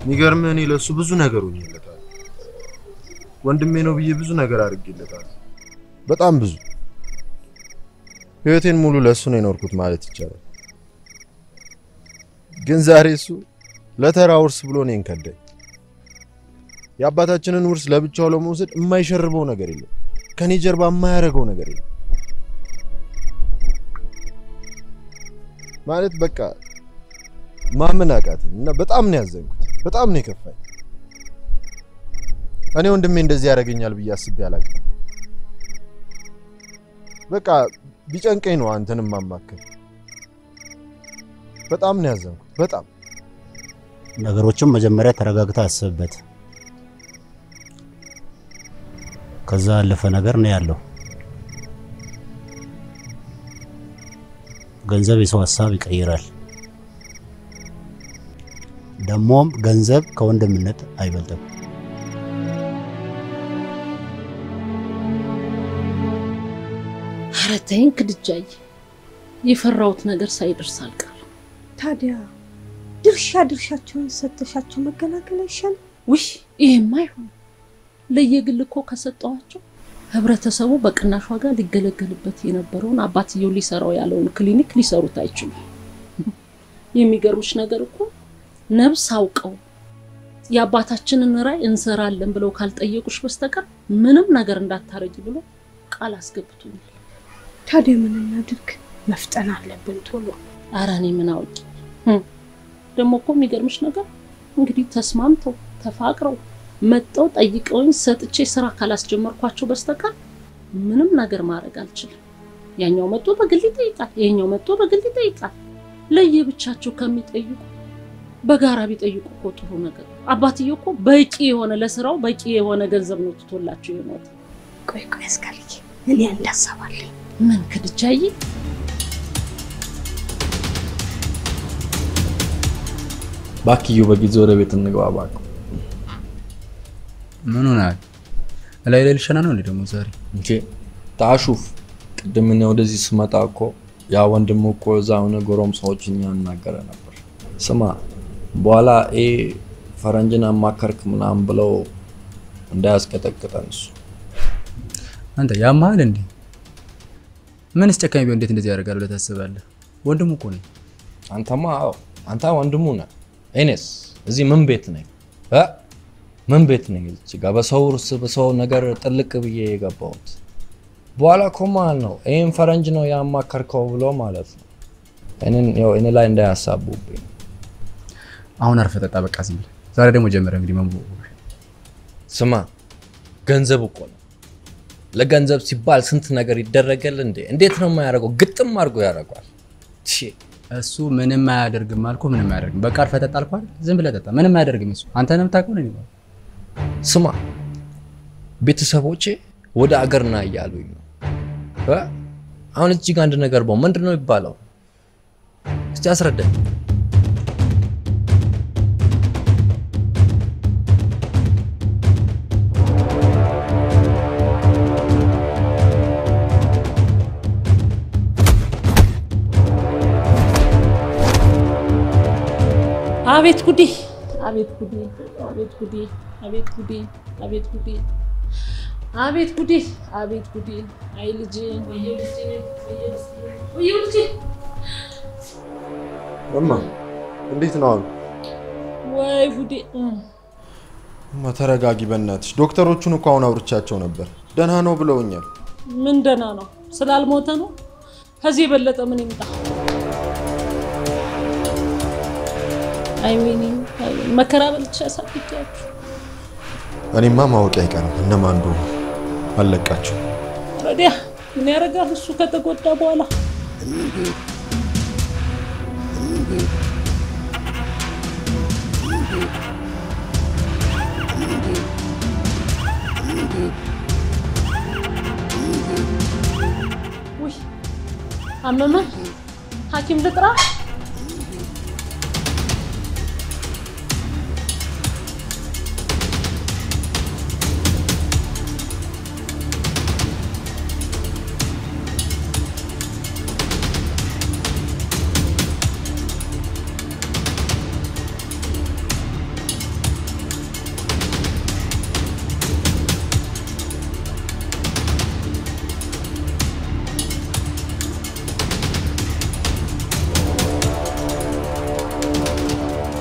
የሚገርምህ እኔ ለእሱ ብዙ ነገር ሆኜለታል። ወንድሜ ነው ብዬ ብዙ ነገር አድርጌለታል። በጣም ብዙ ህይወቴን ሙሉ ለእሱ ነው የኖርኩት ማለት ይቻላል። ግን ዛሬ እሱ ለተራ ውርስ ብሎ እኔን ከዳኝ። የአባታችንን ውርስ ለብቻው ለመውሰድ የማይሸርበው ነገር የለም። ከኔ ጀርባ የማያደርገው ነገር የለም። ማለት በቃ ማመን አቃተኝ እና በጣም ነው ያዘንኩት። በጣም ነው የከፋኝ። እኔ ወንድሜ እንደዚህ ያደርገኛል ብዬ አስቤ አላውቅም። በቃ ቢጨንቀኝ ነው አንተንም ማማከር። በጣም ነው ያዘንኩት። በጣም ነገሮችን መጀመሪያ ተረጋግተህ አስብበት። ከዛ ያለፈ ነገር ነው ያለው። ገንዘብ የሰው ሀሳብ ይቀይራል። ደግሞም ገንዘብ ከወንድምነት አይበልጥም። ኧረ ተይኝ ክድጃዬ፣ የፈራሁት ነገር ሳይደርስ አልቀርም። ታዲያ ድርሻ ድርሻቸውን ሰተሻቸው መገላገል አይሻልም? ውይ ይሄማ አይሆንም። ለየግል እኮ ከሰጠኋቸው ህብረተሰቡ በቅናሽ ዋጋ ሊገለገልበት የነበረውን አባትየው ሊሰራው ያለውን ክሊኒክ ሊሰሩት አይችሉም። የሚገርምሽ ነገር እኮ ነብስ አውቀው የአባታችንን ራዕይ እንሰራለን ብለው ካልጠየቁሽ በስተቀር ምንም ነገር እንዳታረጊ ብሎ ቃል አስገብቶኛል። ታዲያ ምን እናድርግ? መፍጠን አለብን ቶሎ። ኧረ እኔ ምን አውቂ። ህም፣ ደግሞ እኮ የሚገርምሽ ነገር እንግዲህ ተስማምተው ተፋቅረው መጠው ጠይቀውኝ ሰጥቼ ስራ ካላስጀመርኳቸው በስተቀር ምንም ነገር ማድረግ አልችልም። ያኛው መጥቶ በግል ይጠይቃል፣ ይሄኛው መጥቶ በግል ይጠይቃል። ለየብቻቸው ከሚጠይቁ በጋራ ቢጠይቁ እኮ ጥሩ ነገር። አባትየው እኮ በቂ የሆነ ለስራው በቂ የሆነ ገንዘብ ነው ትቶላቸው የሞተ። ቆይ ቆይ አስካልዬ፣ እኔ እንዳሰባለኝ ምን ክድጃዬ? ባክዩ በጊዜ ወደ ቤት እንግባ እባክህ። ምን ሆናል? ላይ ላይ ልሸና ነው እንዴ ደግሞ ዛሬ? እንጂ ታሹፍ ቅድም እኔ ወደዚህ ስመጣ እኮ ያ ወንድም እኮ እዛ የሆነ ጎረምሳዎችን ያናገረ ነበር። ስማ በኋላ ይሄ ፈረንጅን አማከርክ ምናምን ብለው እንዳያስቀጠቅጠን እሱ አንተ ያማል እንዴ? ምንስ ጨካኝ ቢሆን እንዴት እንደዚህ ያደርጋል ብለህ ታስባለህ? ወንድሙ እኮ ነኝ። አንተማ አዎ አንተ ወንድሙ ነህ። እኔስ እዚህ ምን ቤት ነኝ እ ምን ቤት ነኝ? እዚህ ጋር በሰው እርስ በሰው ነገር ጥልቅ ብዬ የገባሁት በኋላ እኮ ማለት ነው ይህን ፈረንጅ ነው ያማከርከው ብሎ ማለት ነው እኔን ያው እኔ ላይ እንዳያሳቡብኝ። አሁን አርፈህ ጠጣ በቃ ዝም ብለህ። ዛሬ ደግሞ ጀመረ እንግዲህ መንቡ ስማ ገንዘብ እኮ ነው። ለገንዘብ ሲባል ስንት ነገር ይደረጋል እንዴ! እንዴት ነው የማያደርገው? ግጥም አድርጎ ያደርገዋል። ቺ እሱ ምንም አያደርግም አልኩህ፣ ምንም አያደርግም። በቃ አርፈህ ጠጣ አልኩህ አይደል? ዝም ብለህ ጠጣ። ምንም አያደርግም እሱ። አንተ ነው የምታውቀው ነው የሚባለው። ስማ ቤተሰቦቼ ወደ አገር ና እያሉኝ ነው እ? አሁን እጅግ አንድ ነገር በው ምንድን ነው የሚባለው? እስቲ አስረዳኝ። አቤት ጉዴ! አቤት ጉዴ! አቤት ጉዴ! አቤት ጉዴ! አቤት ጉዴ! አቤት ጉዴ! አቤት ጉዴ! አይ ልጄ! ወየ ልጄ! ወየ ልጄ! ወየ ልጄ! እማ እንዴት ነው አሁን? ወይ ጉዴ! እማ ተረጋጊ በእናትሽ። ዶክተሮቹን እኮ አሁን አውርቻቸው ነበር፣ ደህና ነው ብለውኛል። ምን ደህና ነው? ስላልሞተ ነው? ከዚህ የበለጠ ምን ይምጣ? አይ ወይኔ! አይ ወይኔ! መከራ በልቼ ያሳድጊያችሁ። እኔማ ማወቅ አይቀርም እነማን እንደሆኑ አለቃቸው። ረዲያ ምን ያደርጋል እሱ ከተጎዳ በኋላ ውይ አመመ ሐኪም ልጥራ?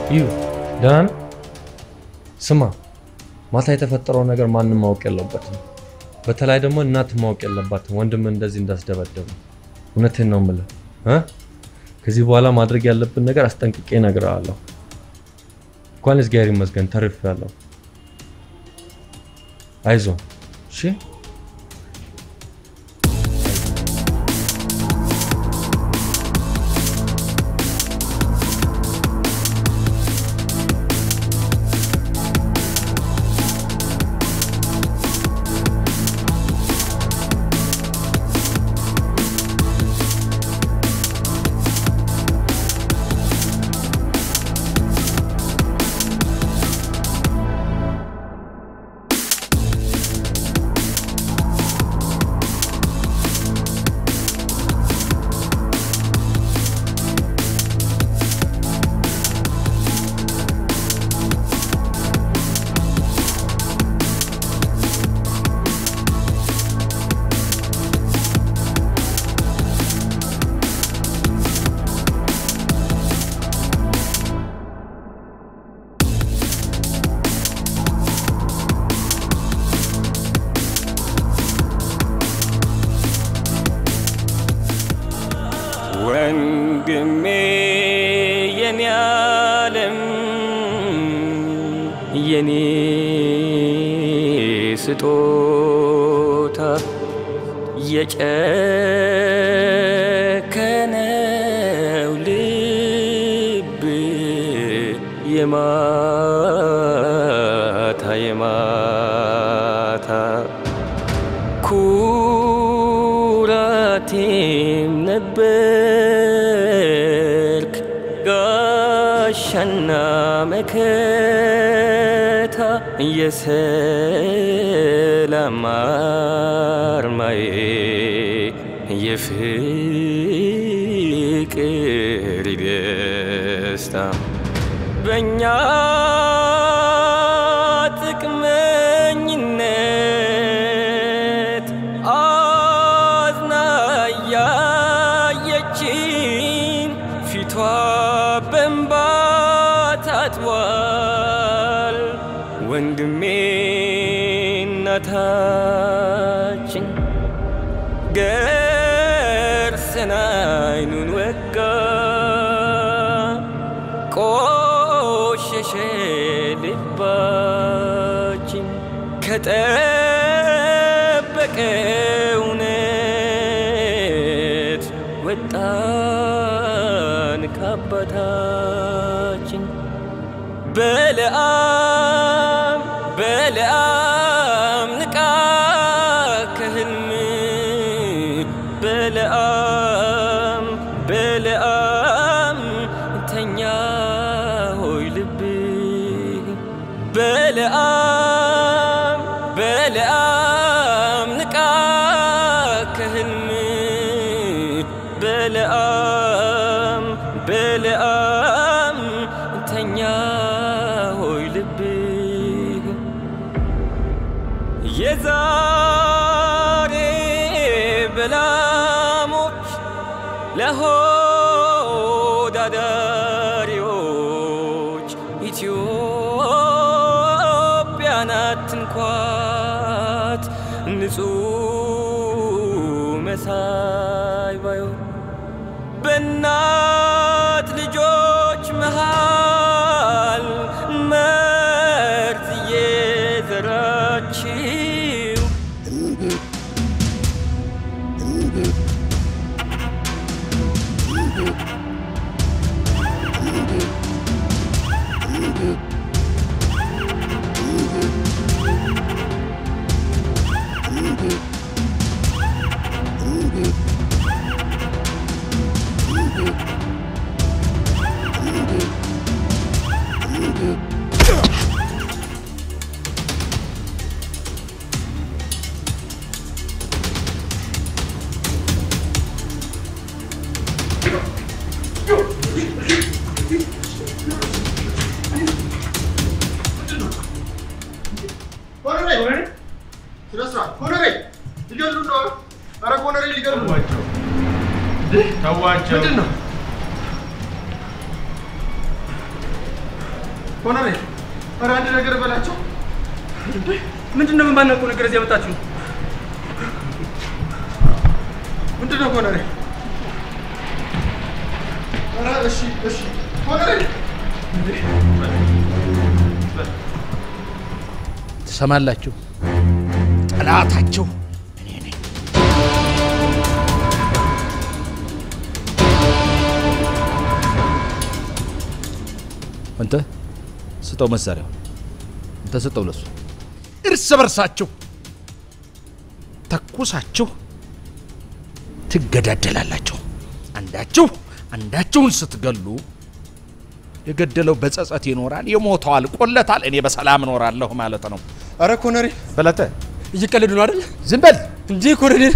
እዩ ደህና ነህ? ስማ ማታ የተፈጠረው ነገር ማንም ማወቅ የለበትም። በተለይ ደግሞ እናት ማወቅ የለባትም ወንድም እንደዚህ እንዳስደበደቡ። እውነቴን ነው የምልህ እ ከዚህ በኋላ ማድረግ ያለብን ነገር አስጠንቅቄ እነግርሃለሁ። እንኳን እግዚአብሔር ይመስገን ተርፌያለሁ። አይዞህ እሺ። ወንድሜ የኔ ዓለም የኔ ስጦታ የጨከነው ልብ የማታ የማታ ኩራቴም ነበርክ ጋሻና መከታ የሰላም አርማዬ የፍቅር ደስታ በእኛ ጥቅመኝነት አዝና ያየችን ፊቷ በእንባ ታጥቧል። ወንድሜ እናታችን ገርሰን አይኑን ወጋ ቆሸሸ ልባችን ከጠበቀ እውነት ወጣን ከአባታችን በለዓም በለዓም ንቃ ከህልም በለዓም በለዓም ተኛ ሆይ ልብ በለዓም በለዓም ንቃ ከህልም በለዓም በለዓም ተኛ ሆይ ልብ የዛሬ በላሞች ለሆዳዳሪዎች ኢትዮጵያን አትንኳት ንጹህ መሳይ ባዮን በእናት ልጆች መሃል መርዝ እየዘራችው ኮሎኔል ስነ ስርዓት ኮሎኔል ሊገሉ ነው። ኧረ ኮሎኔል ሊገሉ ነው። ተዋቸው። ምንድን ነው? ኮሎኔል፣ ኧረ አንድ ነገር በላቸው። ምንድን ነው የማናውቀው ነገር እዚህ ያመጣችሁ? ምንድን ነው ኮሎኔል? ኧረ እሺ፣ እሺ ኮሎኔል ትሰማላችሁ? ጠላታችሁ እኔ ነኝ። አንተ ስጠው መሳሪያው፣ አንተ ስጠው ለሱ። እርስ በርሳችሁ ተኩሳችሁ ትገዳደላላችሁ። አንዳችሁ አንዳችሁን ስትገሉ የገደለው በጸጸት ይኖራል፣ የሞተው አልቆለታል። እኔ በሰላም እኖራለሁ ማለት ነው። አረ ኮሎኔል በለጠ እየቀለዱ ነው አይደል? ዝም በል እንዴ ኮሎኔል።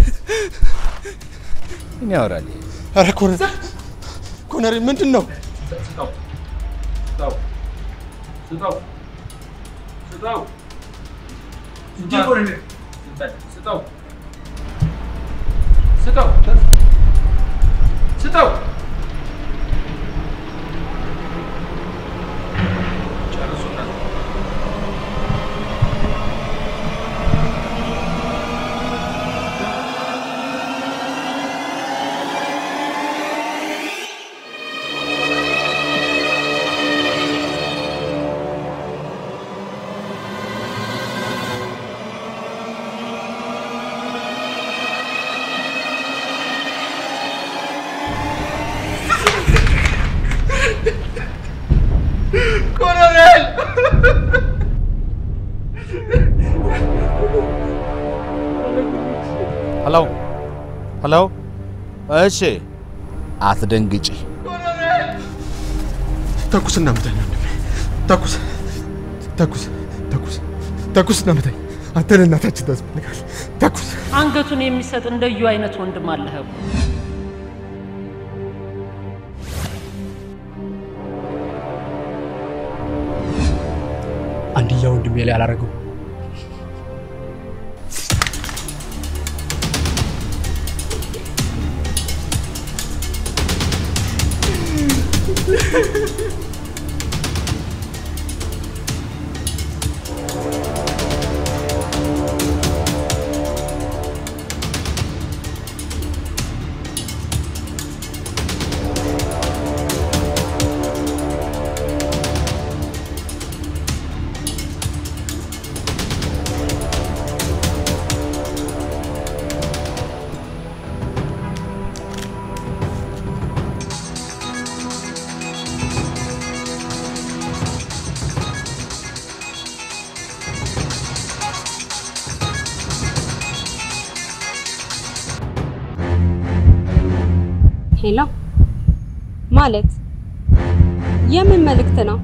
ምን ያወራል? አረ ኮሎኔል ኮሎኔል ምንድን ነው? ስጠው ስጠው ስጠው ስጠው እንዴ ኮሎኔል ስጠው ስጠው ስጠው ጨርሱና ኮሎኔል ሄሎ ሄሎ፣ እሺ፣ አትደንግጪ። ተኩስ እናምታኝ ወንድሜ፣ ተኩስ ተኩስ ተኩስ ተኩስ እናምታኝ። አንተ ለእናታችን ታስፈልጋል። ተኩስ አንገቱን የሚሰጥ እንደ እዩ አይነት ወንድም አለህ እኮ። አንድያ ወንድሜ ላይ አላረገው። ሄሎ ማለት የምን መልእክት ነው?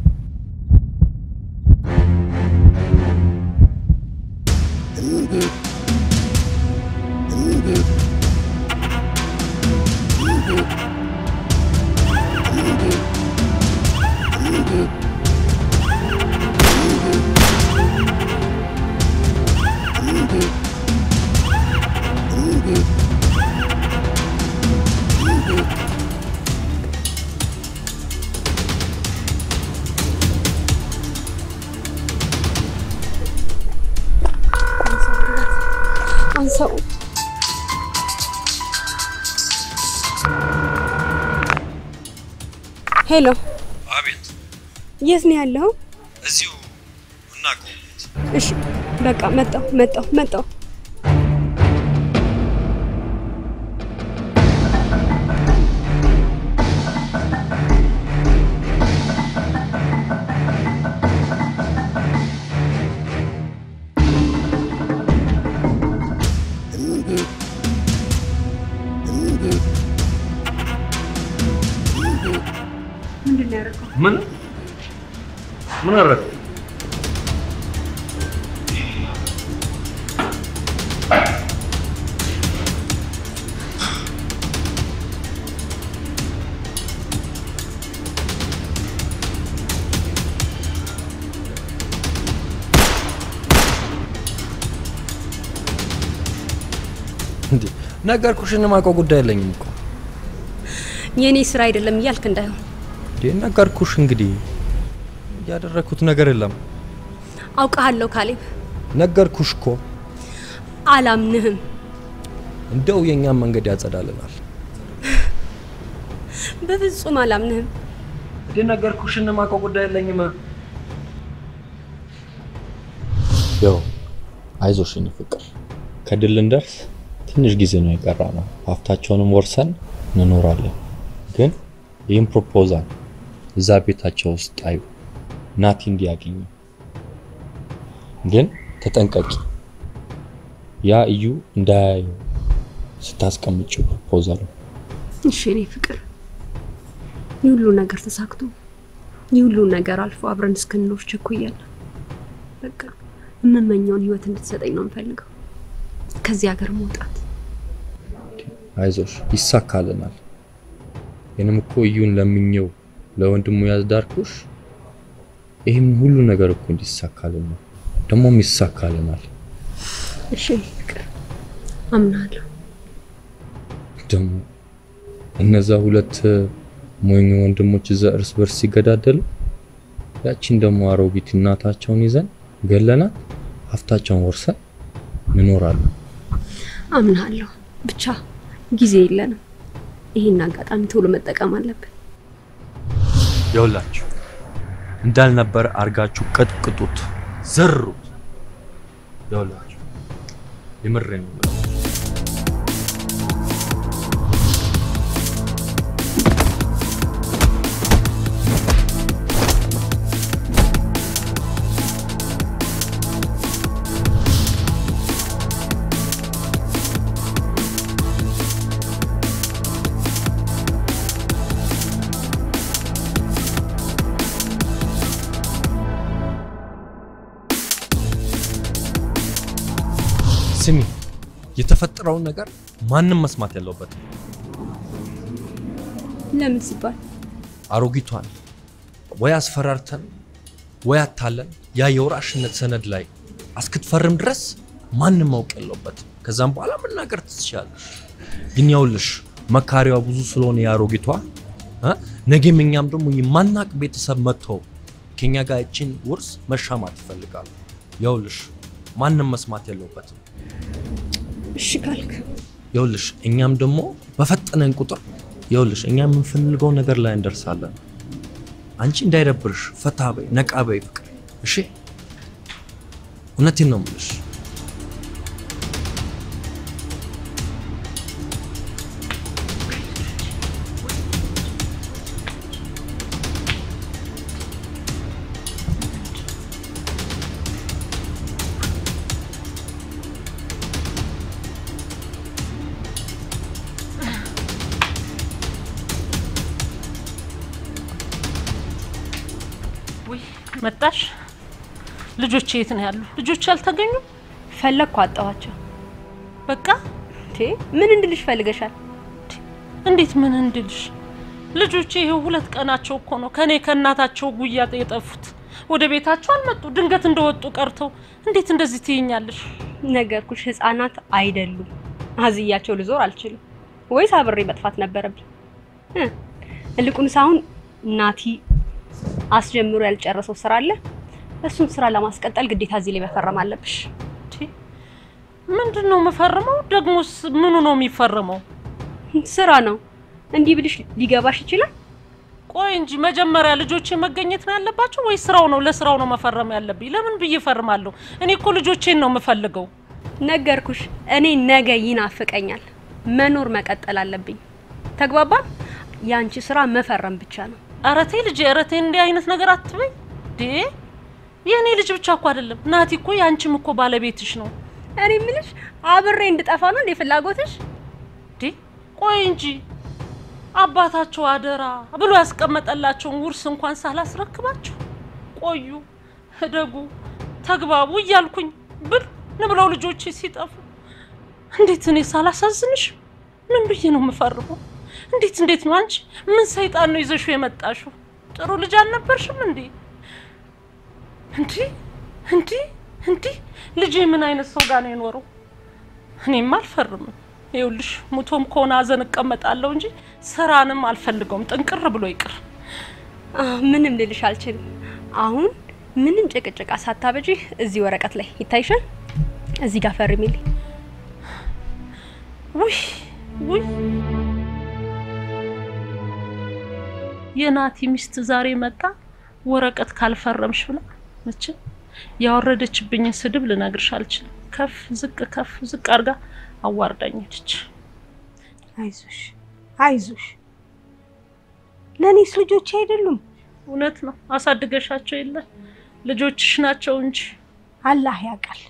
አንሳው። ሄሎ፣ አቤት። የት ነው ያለኸው? እዚሁ እናቀው እሺ፣ በቃ መጣሁ መጣሁ መጣሁ። ምንድን ነው ያደረገው? ምን ምን አደረገ? እንዴ ነገርኩሽን የማውቀው ጉዳይ የለኝም እኮ የእኔ ስራ አይደለም እያልክ እንዳይሆን። እንዴ ነገርኩሽ እንግዲህ ያደረኩት ነገር የለም። አውቃለሁ ካሌብ፣ ነገርኩሽ እኮ አላምንህም። እንደው የእኛም መንገድ ያጸዳልናል። በፍጹም አላምንህም። እንዴ ነገርኩሽ፣ እንማቀው ጉዳይ የለኝም። ያው አይዞሽ የኔ ፍቅር፣ ከድል እንደርስ ትንሽ ጊዜ ነው የቀራ ነው። ሀብታቸውንም ወርሰን እንኖራለን። ግን ይህን ፕሮፖዛል እዛ ቤታቸው ውስጥ ጣዩ፣ ናቲ እንዲያገኙ። ግን ተጠንቀቂ፣ ያ እዩ እንዳያየው ስታስቀምጪው ፕሮፖዛሉ። እሺ እኔ ፍቅር፣ ይህ ሁሉ ነገር ተሳክቶ ይህ ሁሉ ነገር አልፎ አብረን እስክንኖር ቸኩያለሁ። በቃ የምመኘውን ህይወት እንድትሰጠኝ ነው የምፈልገው። ከዚህ ሀገር መውጣት አይዞሽ ይሳካልናል። ይህንም እኮ እዩን ለምኘው ለወንድሙ ያዝዳርኩሽ ይህም ሁሉ ነገር እኮ እንዲሳካልን ነው። ደግሞም ይሳካልናል። እሺ እኔ ፍቅር፣ አምናለሁ። ደግሞ እነዛ ሁለት ሞኝ ወንድሞች እዛ እርስ በርስ ሲገዳደሉ ያቺን ደግሞ አሮጊት እናታቸውን ይዘን ገለናት ሀብታቸውን ወርሰን እንኖራለን። አምናለሁ። ብቻ ጊዜ የለንም። ይህን አጋጣሚ ቶሎ መጠቀም አለብን። ይኸውላችሁ እንዳልነበረ አርጋችሁ ቀጥቅጡት፣ ዘሩት። ይኸውላችሁ የምሬን ነው የምለው። ስሚ፣ የተፈጠረውን ነገር ማንም መስማት የለበትም። ለምን ሲባል አሮጊቷን ወይ አስፈራርተን ወይ አታለን ያ የወራሽነት ሰነድ ላይ እስክትፈርም ድረስ ማንም ማወቅ የለበትም። ከዛም በኋላ መናገር ትችላለሽ። ግን ያውልሽ መካሪዋ ብዙ ስለሆነ የአሮጊቷ እ ነገም እኛም ደግሞ የማናቅ ቤተሰብ መጥተው ከኛ ጋር ይችን ውርስ መሻማት ይፈልጋሉ። ያውልሽ ማንም መስማት የለበትም። እሺ ካልክ ይኸውልሽ እኛም ደግሞ በፈጠነን ቁጥር ይኸውልሽ እኛ የምንፈልገው ነገር ላይ እንደርሳለን። አንቺ እንዳይደብርሽ ፈታ በይ፣ ነቃ በይ ፍቅር። እሺ እውነቴን ነው የምልሽ። ውይ መጣሽ? ልጆች የት ነው ያሉ? ልጆች አልተገኙ? ፈለግኩ አጣኋቸው። በቃ እንዴ ምን እንድልሽ ፈልገሻል? እንዴት ምን እንድልሽ? ልጆቼ ይሄው ሁለት ቀናቸው እኮ ነው ከኔ ከእናታቸው ጉያ የጠፉት። ወደ ቤታቸው አልመጡ፣ ድንገት እንደወጡ ቀርተው። እንዴት እንደዚህ ትይኛለሽ? ነገርኩሽ፣ ህፃናት አይደሉም። አዝያቸው ልዞር አልችልም። ወይስ አብሬ መጥፋት ነበረብኝ? እ ይልቁንስ አሁን ናቲ አስጀምሮ ያልጨረሰው ስራ አለ። እሱን ስራ ለማስቀጠል ግዴታ እዚህ ላይ መፈረም አለብሽ። ምንድን ነው የምፈርመው? ደግሞስ ምኑ ነው የሚፈርመው? ስራ ነው። እንዲህ ብልሽ ሊገባሽ ይችላል። ቆይ እንጂ መጀመሪያ ልጆቼ መገኘት ነው ያለባቸው ወይስ ስራው ነው? ለስራው ነው መፈረም ያለብኝ? ለምን ብዬ እፈርማለሁ? እኔ እኮ ልጆቼን ነው የምፈልገው። ነገርኩሽ፣ እኔ ነገ ይናፍቀኛል። መኖር መቀጠል አለብኝ። ተግባባን? የአንቺ ስራ መፈረም ብቻ ነው። ኧረ ተይ ልጄ፣ ኧረ ተይ እንዲህ አይነት ነገር አትበይ። ዴ የእኔ ልጅ ብቻ እኮ አይደለም ናቲ እኮ የአንቺም እኮ ባለቤትሽ ነው። እኔ የምልሽ አብሬ እንድጠፋ ነው እንዴ ፍላጎትሽ? ዴ ቆይ እንጂ አባታቸው አደራ ብሎ ያስቀመጠላቸውን ውርስ እንኳን ሳላስረክባቸው ቆዩ፣ እደጉ፣ ተግባቡ እያልኩኝ ብል ንብለው ልጆቼ ሲጠፉ እንዴት እኔ ሳላሳዝንሽ ምን ብዬ ነው የምፈርመው? እንዴት እንዴት ነው አንቺ ምን ሰይጣን ነው ይዘሽው የመጣሽው? ጥሩ ልጅ አልነበርሽም እንዴ? እንዲህ እንዲህ እንዲህ ልጄ ምን አይነት ሰው ጋር ነው የኖረው? እኔም አልፈርምም። ይኸውልሽ ሙቶም ከሆነ አዘን እቀመጣለሁ እንጂ ስራንም አልፈልገውም። ጥንቅር ብሎ ይቅር። ምንም ልልሽ አልችልም። አሁን ምንም ጭቅጭቃ ሳታበጂ እዚህ ወረቀት ላይ ይታይሻል። እዚህ ጋር ፈርሚልኝ። ውይ ውይ የናቲ ሚስት ዛሬ መጣ ወረቀት ካልፈረምሽ ብላ መቼም ያወረደችብኝን ስድብ ልነግርሽ አልችልም። ከፍ ዝቅ ከፍ ዝቅ አድርጋ አዋርዳኝ ሄደች። አይዞሽ አይዞሽ፣ ለእኔስ ልጆች አይደሉም? እውነት ነው አሳድገሻቸው የለ ልጆችሽ ናቸው እንጂ አላህ ያውቃል።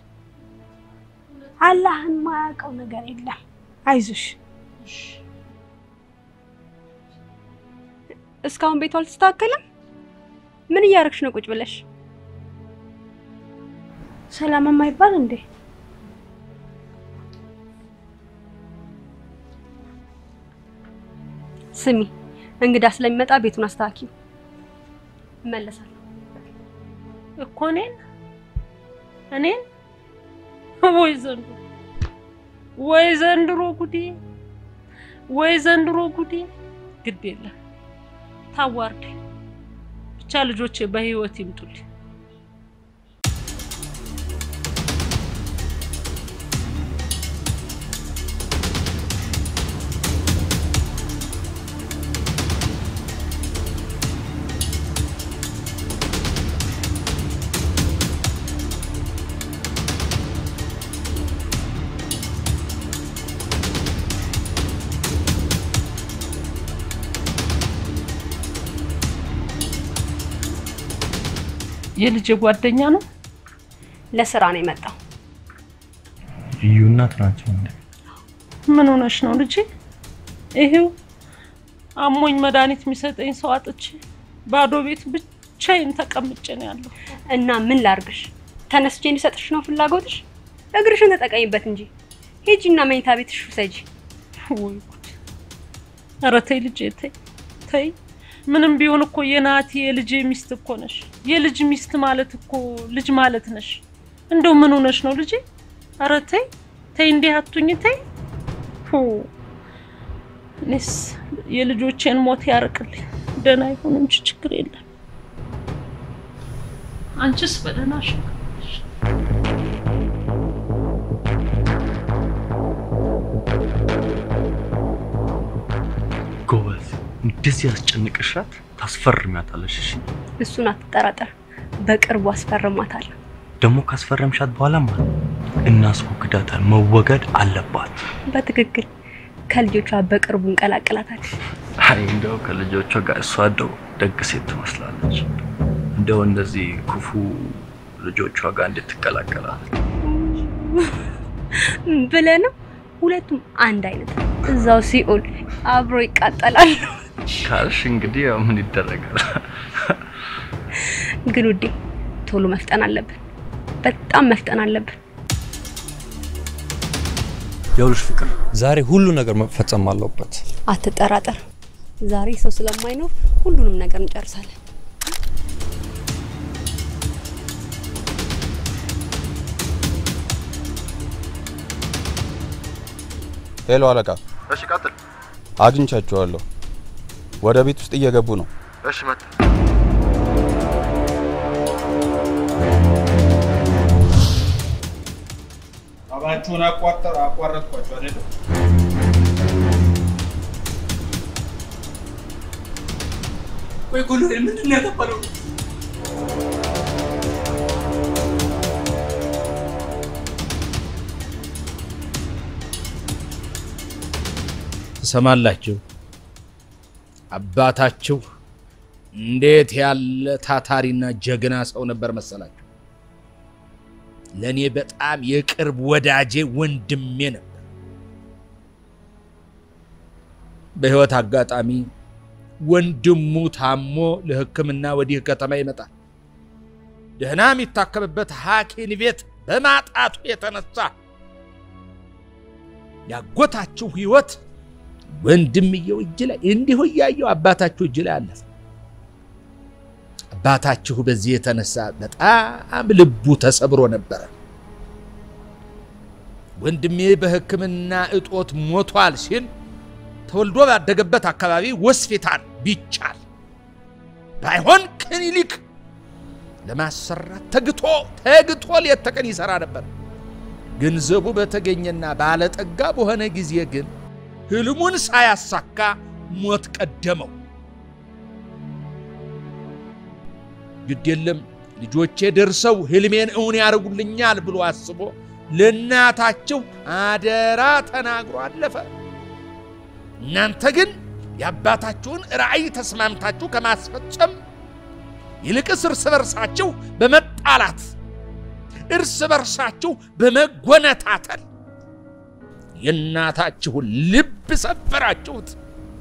አላህን ማያውቀው ነገር የለም። አይዞሽ። እስካሁን ቤቱ አልተስተካከለም። ምን እያደረግሽ ነው ቁጭ ብለሽ? ሰላም የማይባል እንዴ? ስሚ፣ እንግዳ ስለሚመጣ ቤቱን አስተካኪው። እመለሳለሁ። እኮ እኔን እኔን ወይ ዘንድሮ ወይ ዘንድሮ ጉዴ ወይ ዘንድሮ ጉዴ። ግድ የለም ታዋርድ ብቻ ልጆቼ በህይወት ይምጡልኝ። የልጅ ጓደኛ ነው። ለስራ ነው የመጣው። እዩ እናት ናቸው እንዴ? ምን ሆነሽ ነው ልጄ? ይሄው አሞኝ መድኃኒት የሚሰጠኝ ሰው አጥቼ ባዶ ቤት ብቻዬን ተቀምጬ ነው ያለው። እና ምን ላርግሽ? ተነስቼ እንዲሰጥሽ ነው ፍላጎትሽ? እግርሽን ተጠቀሚበት እንጂ ሂጂና መኝታ ቤትሽ ውሰጂ። ወይ ጉድ! ኧረ ተይ ልጄ ተይ ተይ። ምንም ቢሆን እኮ የናቲ የልጄ ሚስት እኮ ነሽ። የልጅ ሚስት ማለት እኮ ልጅ ማለት ነሽ። እንደው ምን ሆነሽ ነው ልጄ? ኧረ ተይ ተይ፣ እንዲህ አቱኝ ተይ። ሁ እኔስ የልጆቼን ሞት ያርቅልኝ፣ ደህና ይሁን እንጂ ችግር የለም። አንቺስ በደህናሽ ነው? ጎበዝ፣ እንደዚህ ያስጨንቅሻት ታስፈርሚያታለሽ። እሺ እሱን አትጠራጠር፣ በቅርቡ አስፈርማታለሁ። ደግሞ ካስፈረምሻት በኋላማ እናስወግዳታል። መወገድ አለባት። በትክክል ከልጆቿ በቅርቡ እንቀላቅላታለን። አይ እንደው ከልጆቿ ጋር እሷ እንደው ደግ ሴት ትመስላለች። እንደው እንደዚህ ክፉ ልጆቿ ጋር እንድትቀላቀላት ብለህ ነው? ሁለቱም አንድ አይነት እዛው ሲኦል አብሮ ይቃጠላሉ። ካልሽ እንግዲህ ያው ምን ይደረጋል። ግን ውዴ ቶሎ መፍጠን አለብን፣ በጣም መፍጠን አለብን። ይኸውልሽ ፍቅር፣ ዛሬ ሁሉ ነገር መፈጸም አለበት። አትጠራጠር፣ ዛሬ ሰው ስለማይኖር ሁሉንም ነገር እንጨርሳለን። ሄሎ አለቃ፣ እሺ ቀጥል። አግኝቻቸዋለሁ። ወደ ቤት ውስጥ እየገቡ ነው። እሺ መጣ። አባችሁን አቋጠር አቋረጥኳችሁ አይደለም? ወይ ኮሎኔል ምንድን ነው ያጠፋነው? ትሰማላችሁ? አባታችሁ እንዴት ያለ ታታሪና ጀግና ሰው ነበር መሰላችሁ? ለእኔ በጣም የቅርብ ወዳጄ ወንድሜ ነበር። በህይወት አጋጣሚ ወንድሙ ታሞ ለሕክምና ወዲህ ከተማ ይመጣል። ደህና የሚታከምበት ሐኪም ቤት በማጣቱ የተነሳ ያጎታችሁ ህይወት ወንድምየው እጅ ላይ እንዲሁ እያየው አባታችሁ እጅ ላይ አለፈ። አባታችሁ በዚህ የተነሳ በጣም ልቡ ተሰብሮ ነበረ። ወንድሜ በሕክምና እጦት ሞቷል ሲል ተወልዶ ባደገበት አካባቢ ሆስፒታል ቢቻል ባይሆን ክሊኒክ ለማሰራት ተግቶ ተግቶ ሌት ተቀን ይሰራ ነበር። ገንዘቡ በተገኘና ባለጠጋ በሆነ ጊዜ ግን ህልሙን ሳያሳካ ሞት ቀደመው። ግድ የለም ልጆቼ ደርሰው ህልሜን እውን ያደርጉልኛል ብሎ አስቦ ለእናታቸው አደራ ተናግሮ አለፈ። እናንተ ግን የአባታችሁን ራእይ ተስማምታችሁ ከማስፈጸም ይልቅስ እርስ በርሳችሁ በመጣላት እርስ በርሳችሁ በመጎነታተል የእናታችሁን ልብ ሰበራችሁት።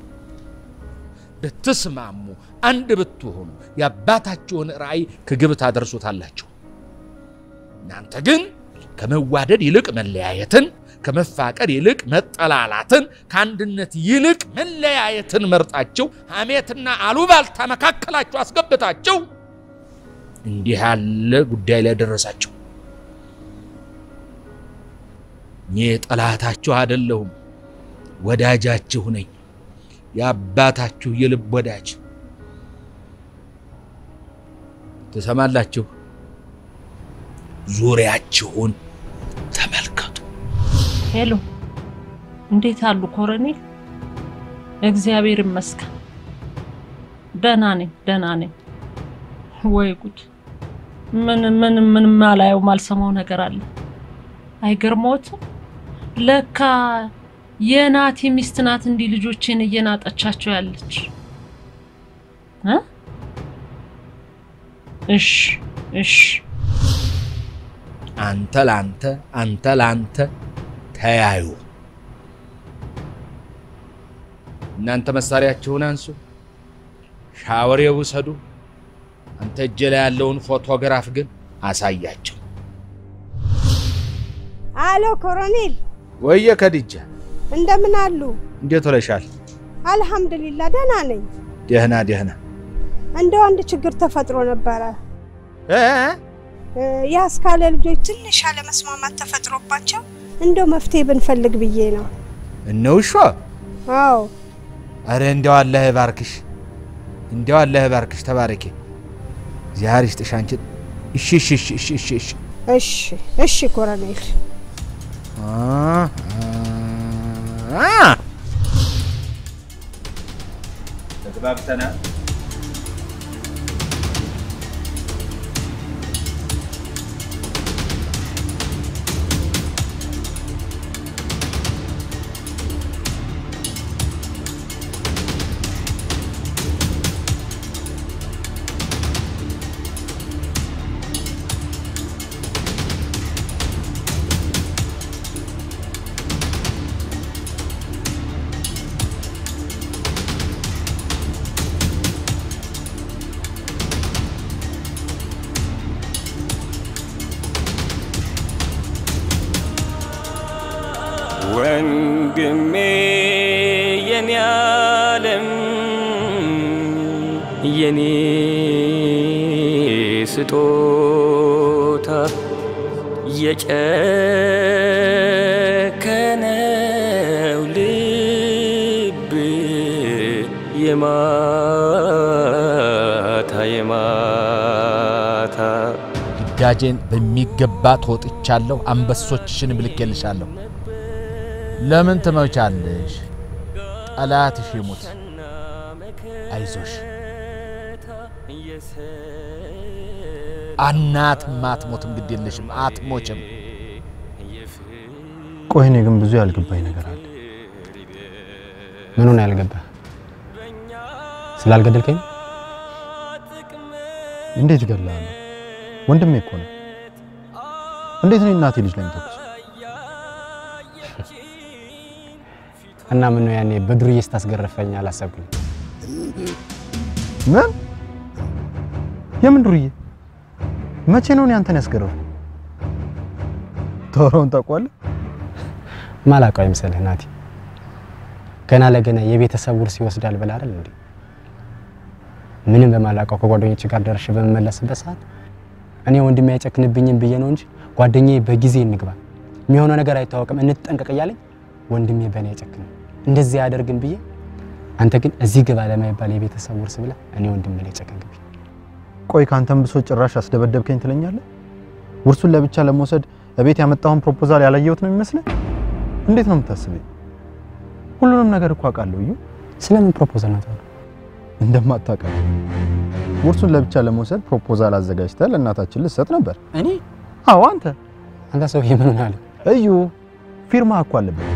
ብትስማሙ፣ አንድ ብትሆኑ የአባታችሁን ራእይ ከግብ ታደርሱታላችሁ። እናንተ ግን ከመዋደድ ይልቅ መለያየትን፣ ከመፋቀር ይልቅ መጠላላትን፣ ከአንድነት ይልቅ መለያየትን መርጣችሁ ሐሜትና አሉባልታ መካከላችሁ አስገብታችሁ እንዲህ ያለ ጉዳይ ላይ ደረሳችሁ። እኔ ጠላታችሁ አይደለሁም፣ ወዳጃችሁ ነኝ። የአባታችሁ የልብ ወዳጅ። ትሰማላችሁ? ዙሪያችሁን ተመልከቱ። ሄሎ፣ እንዴት አሉ ኮሎኔል? እግዚአብሔር ይመስገን ደህና ነኝ፣ ደህና ነኝ። ወይ ጉድ! ምን ምን ምን ማላየው ማልሰማው ነገር አለ። አይገርሞትም? ለካ የናቲ ሚስት ናት እንዲህ ልጆቼን እየናጠቻቸው ያለች እ እሺ እሺ አንተ ላንተ አንተ ላንተ ተያዩ። እናንተ መሳሪያችሁን አንሱ፣ ሻወር ውሰዱ። አንተ እጄ ላይ ያለውን ፎቶግራፍ ግን አሳያቸው። አሎ ኮሎኔል፣ ወየ ከድጃ እንደምን አሉ? እንዴት ውለሻል? አልሐምዱሊላ ደህና ነኝ። ደህና ደህና። እንደው አንድ ችግር ተፈጥሮ ነበረ። እ የአስካለ ልጆች ትንሽ አለመስማማት ተፈጥሮባቸው እንደው መፍትሄ ብንፈልግ ብዬ ነው። እነውሿ አዎ አረ እንደው አላህ ይባርክሽ፣ እንደው አላህ ይባርክሽ። ተባረኪ፣ እግዚአብሔር ይስጥሽ አንቺ። እሺ እሺ እሺ እሺ እሺ እሺ እሺ እሺ ኮሎኔል አ አ ተግባብተናል። ወንድሜ የኔ ዓለም የኔ ስጦታ የጨከነው ልብ የማታ የማታ ግዳጄን በሚገባ ተወጥቻለሁ። አንበሶችሽንም ልኬልሻለሁ። ለምን ትመቻለሽ? ጠላትሽ ይሙት፣ አይዞሽ። አናትም አትሞትም፣ ግድ የለሽም፣ አትሞችም። ቆይ እኔ ግን ብዙ ያልገባኝ ነገር አለ። ምኑን ያልገባህ? ስላልገደልከኝ? እንዴት እገድልሃለሁ? ወንድሜ እኮ ነው። እንዴት ነው እናቴ ልጅ ላይ የምተኩስ? እና ምን ነው ያኔ በዱርዬ ስታስገርፈኝ አላሰብክም? ምን? የምን ዱርዬ? መቼ ነው እኔ አንተን ያስገረፉ? ቶሮውን ታውቀዋለህ? ማላውቀው አይምሰልህ ናቲ። ገና ለገና የቤተሰብ ውርስ ይወስዳል ብለህ አይደል እንዴ? ምንም በማላውቀው ከጓደኞች ጋር ደርሼ በምመለስበት ሰዓት እኔ ወንድሜ አይጨክንብኝም ብዬ ነው እንጂ ጓደኛዬ በጊዜ እንግባ፣ የሚሆነው ነገር አይታወቅም፣ እንጠንቀቅ እያለኝ ወንድሜ በእኔ አይጨክንም፣ እንደዚህ አያደርግም ብዬ አንተ ግን እዚህ ግባ ለማይባል የቤተሰብ ውርስ ብለህ እኔ ወንድሜ ላይ ጨከንክብኝ። ቆይ ካንተም ብሶ ጭራሽ አስደበደብከኝ ትለኛለህ? ውርሱን ለብቻ ለመውሰድ እቤት ያመጣውን ፕሮፖዛል ያላየሁት ነው የሚመስልህ? እንዴት ነው የምታስበኝ? ሁሉንም ነገር እኮ አውቃለሁ። እዩ ስለምን ፕሮፖዛል ነው ታዲያ? እንደማታውቀው ውርሱን ለብቻ ለመውሰድ ፕሮፖዛል አዘጋጅተህ ለእናታችን ልትሰጥ ነበር። እኔ? አዎ አንተ። አንተ ሰውዬ ምን ሆነሃል? እዩ ፊርማ እኮ አለበት።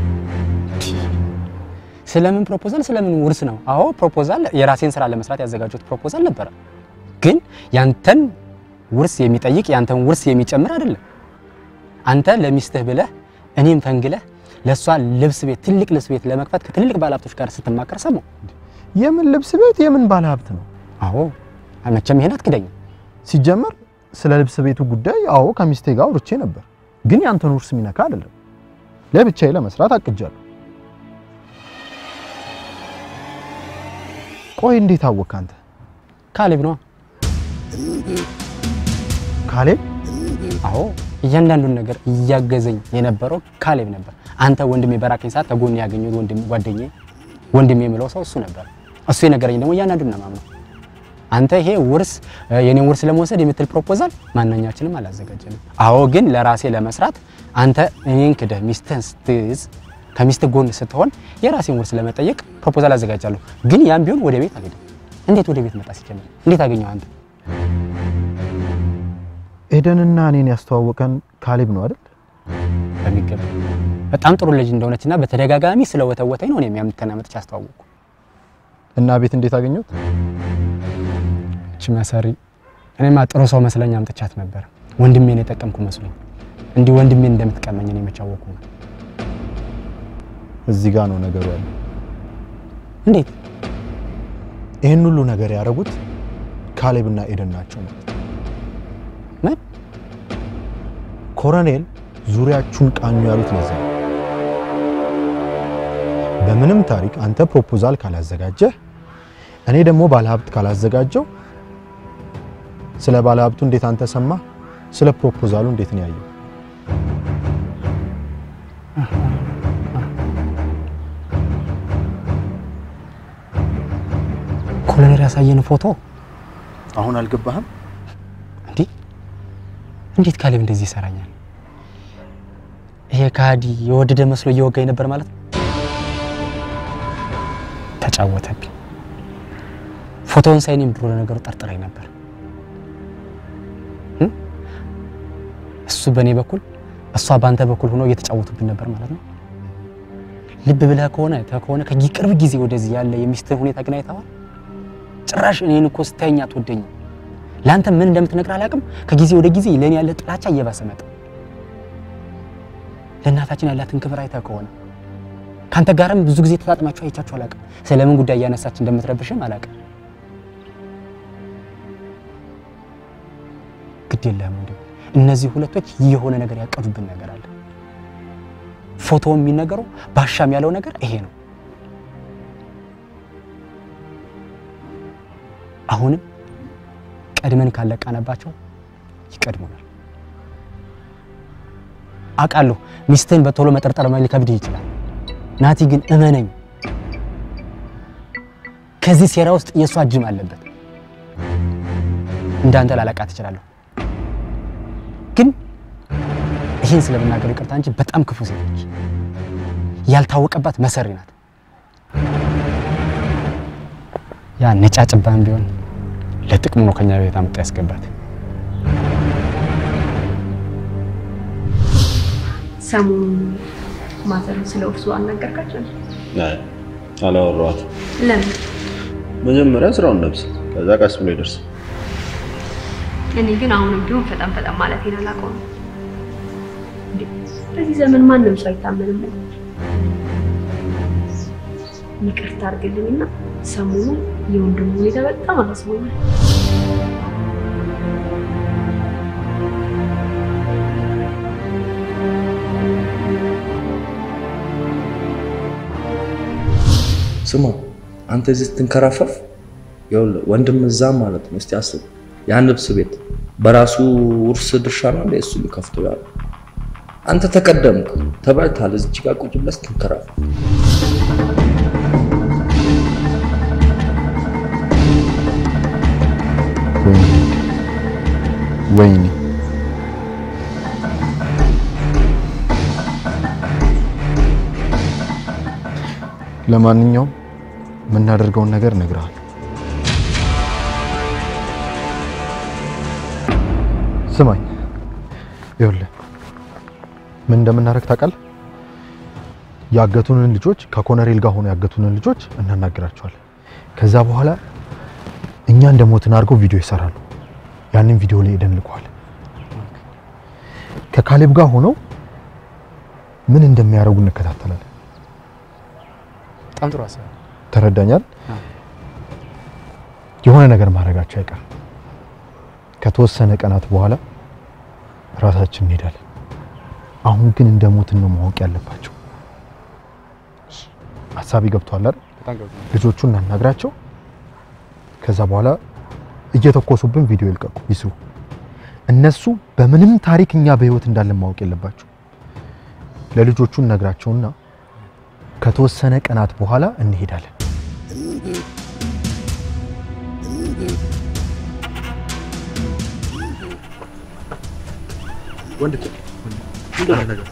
ስለምን ፕሮፖዛል ስለምን ውርስ ነው? አዎ ፕሮፖዛል የራሴን ስራ ለመስራት ያዘጋጀሁት ፕሮፖዛል ነበረ። ግን ያንተን ውርስ የሚጠይቅ ያንተን ውርስ የሚጨምር አይደለም። አንተ ለሚስትህ ብለህ እኔም ፈንግለህ ለእሷ ልብስ ቤት ትልቅ ልብስ ቤት ለመክፈት ከትልልቅ ባለሀብቶች ጋር ስትማከር ሰማሁ። የምን ልብስ ቤት የምን ባለ ሀብት ነው? አዎ መቼም ይሄን አትክደኝም። ሲጀመር ስለ ልብስ ቤቱ ጉዳይ አዎ ከሚስቴ ጋር አውርቼ ነበር፣ ግን ያንተን ውርስ የሚነካ አይደለም። ለብቻዬ ለመስራት አቅጃለሁ። ቆይ እንዴት አወቅህ አንተ? ካሌብ ነዋ። ካሌብ? አዎ እያንዳንዱን ነገር እያገዘኝ የነበረው ካሌብ ነበር። አንተ ወንድሜ በራከኝ ሰዓት ከጎን ያገኘሁት ወንድም ጓደኛዬ ወንድሜ የምለው ሰው እሱ ነበር። እሱ የነገረኝ ደግሞ እያንዳንዱን ነው የማምነው። አንተ ይሄ ውርስ የኔን ውርስ ለመውሰድ የምትል ፕሮፖዛል ማንኛችንም አላዘጋጀንም። አዎ ግን ለራሴ ለመስራት አንተ እኔን ክደህ ሚስትህን ስትይዝ ከሚስት ጎን ስትሆን የራሴን ውርስ ለመጠየቅ ፕሮፖዛል አዘጋጃለሁ። ግን ያም ቢሆን ወደ ቤት አልሄድም። እንዴት ወደ ቤት መጣ ሲጀምር? እንዴት አገኘው አንተ? ኤደንና እኔን ያስተዋወቀን ካሌብ ነው አይደል? በሚገባ በጣም ጥሩ ልጅ እንደሆነችና በተደጋጋሚ ስለወተወተኝ ነው እኔም ያምተና መጥቼ አስተዋወቅኩ። እና ቤት እንዴት አገኘሁት? እቺ መሰሪ እኔማ ጥሩ ሰው መስለኝ አምጥቻት ነበር። ወንድሜን የጠቀምኩ መስሎኝ እንዲህ ወንድሜን እንደምትቀመኝ እኔ መች አወቅኩ ነው። እዚህ ጋር ነው ነገሩ ያለው። እንዴት? ይህን ሁሉ ነገር ያደረጉት ካሌብና ኤደን ናቸው ማለት ነው። ምን? ኮሎኔል ዙሪያችሁን ቃኙ ያሉት ለዛ ነው። በምንም ታሪክ አንተ ፕሮፖዛል ካላዘጋጀህ እኔ ደግሞ ባለሀብት ካላዘጋጀው ስለ ባለሀብቱ እንዴት አንተ ሰማ? ስለ ፕሮፖዛሉ እንዴት ነው ያየው? ኮሎኔል ያሳየን ፎቶ አሁን አልገባህም? እንዲህ እንዴት ካሌብ እንደዚህ ይሰራኛል? ይሄ ከሃዲ የወደደ መስሎ እየወጋኝ ነበር ማለት ነው። ተጫወተብኝ። ፎቶውን ሳይ እኔም ድሮ ለነገሩ ጠርጥረኝ ነበር። እሱ በእኔ በኩል እሷ በአንተ በኩል ሆኖ እየተጫወቱብን ነበር ማለት ነው። ልብ ብለህ ከሆነ ከሆነ ከቅርብ ጊዜ ወደዚህ ያለ የሚስትህን ሁኔታ ግን አይተኸዋል? ጭራሽ እኔን እኮ ስታየኝ አትወደኝም። ለአንተ ምን እንደምትነግር አላውቅም። ከጊዜ ወደ ጊዜ ለእኔ ያለ ጥላቻ እየባሰ መጣ። ለእናታችን ያላትን ክብር አይተህ ከሆነ ከአንተ ጋርም ብዙ ጊዜ ተጣጥማችሁ አይቻችሁ አላውቅም። ስለምን ጉዳይ እያነሳች እንደምትረብሽም አላውቅም። ግድ የለህም ወንድም፣ እነዚህ ሁለቶች የሆነ ነገር ያቀዱብን ነገር አለ። ፎቶ የሚነገረው ባሻም ያለው ነገር ይሄ ነው። አሁንም ቀድመን ካለቃነባቸው ይቀድሙናል። አውቃለሁ ሚስትህን በቶሎ መጠርጠር ሊከብድህ ይችላል። ናቲ ግን እመነኝ፣ ከዚህ ሴራ ውስጥ የእሷ እጅም አለበት። እንዳንተ ላለቃ ትችላለሁ፣ ግን ይህን ስለምናገር ይቅርታ እንጂ በጣም ክፉ ሴት ነች። ያልታወቀባት መሰሪ ናት። ያ ነጫጭባን ቢሆን ለጥቅሙ ነው ከኛ ቤት አመጣ ያስገባት። ሰሞኑን ማዘር ስለ እርሱ አልነገርካቸው? አይ አላወራኋትም። ለምን? መጀመሪያ ስራውን ነብስ፣ ከዛ ቀስ ብሎ ይደርስ። እኔ ግን አሁንም ቢሆን ፈጠን ፈጠን ማለቴን አላውቀውም። እንዴ፣ በዚህ ዘመን ማንም ሰው አይታመንም። ይቅርታ አድርግልኝና ሰሞኑን የወንድሙ ሁኔታ በጣም አሳስቦኛል። ስማ አንተ እዚህ ስትንከራፈፍ ይኸውልህ ወንድም እዛ ማለት ነው። እስቲ አስብ፣ ያን ልብስ ቤት በራሱ ውርስ ድርሻ ነው እንደ እሱ ሊከፍተው ያለው። አንተ ተቀደምክ፣ ተበልታል። እዚች ጋር ቁጭ ብለህ ስትንከራፈፍ ወይኔ ወይኔ ለማንኛውም የምናደርገውን ነገር እነግርሃለሁ። ስማኝ፣ ይኸውልህ ምን እንደምናደርግ ታውቃለህ? ያገቱንን ልጆች ከኮነሬል ጋር ሆኖ ያገቱንን ልጆች እናናግራቸዋለን። ከዛ በኋላ እኛ እንደ ሞትን አድርገው ቪዲዮ ይሰራሉ። ያንን ቪዲዮ ላይ ሄደን እንልከዋለን። ከካሌብ ጋር ሆነው ምን እንደሚያደርጉ እንከታተላለን። በጣም ጥሩ ሀሳብ። ተረዳኛል? የሆነ ነገር ማድረጋቸው አይቀርም። ከተወሰነ ቀናት በኋላ ራሳችን እንሄዳለን። አሁን ግን እንደ ሞትን ነው ማወቅ ያለባቸው። ሀሳቢ ገብቷል አይደል? በጣም ገብቶኛል። ልጆቹን እናናግራቸው። ከዛ በኋላ እየተኮሱብን ቪዲዮ ይልቀቁ ይስሩ። እነሱ በምንም ታሪክ እኛ በህይወት እንዳለን ማወቅ የለባቸው። ለልጆቹ እነግራቸውና ከተወሰነ ቀናት በኋላ እንሄዳለን። ወንድ ነገር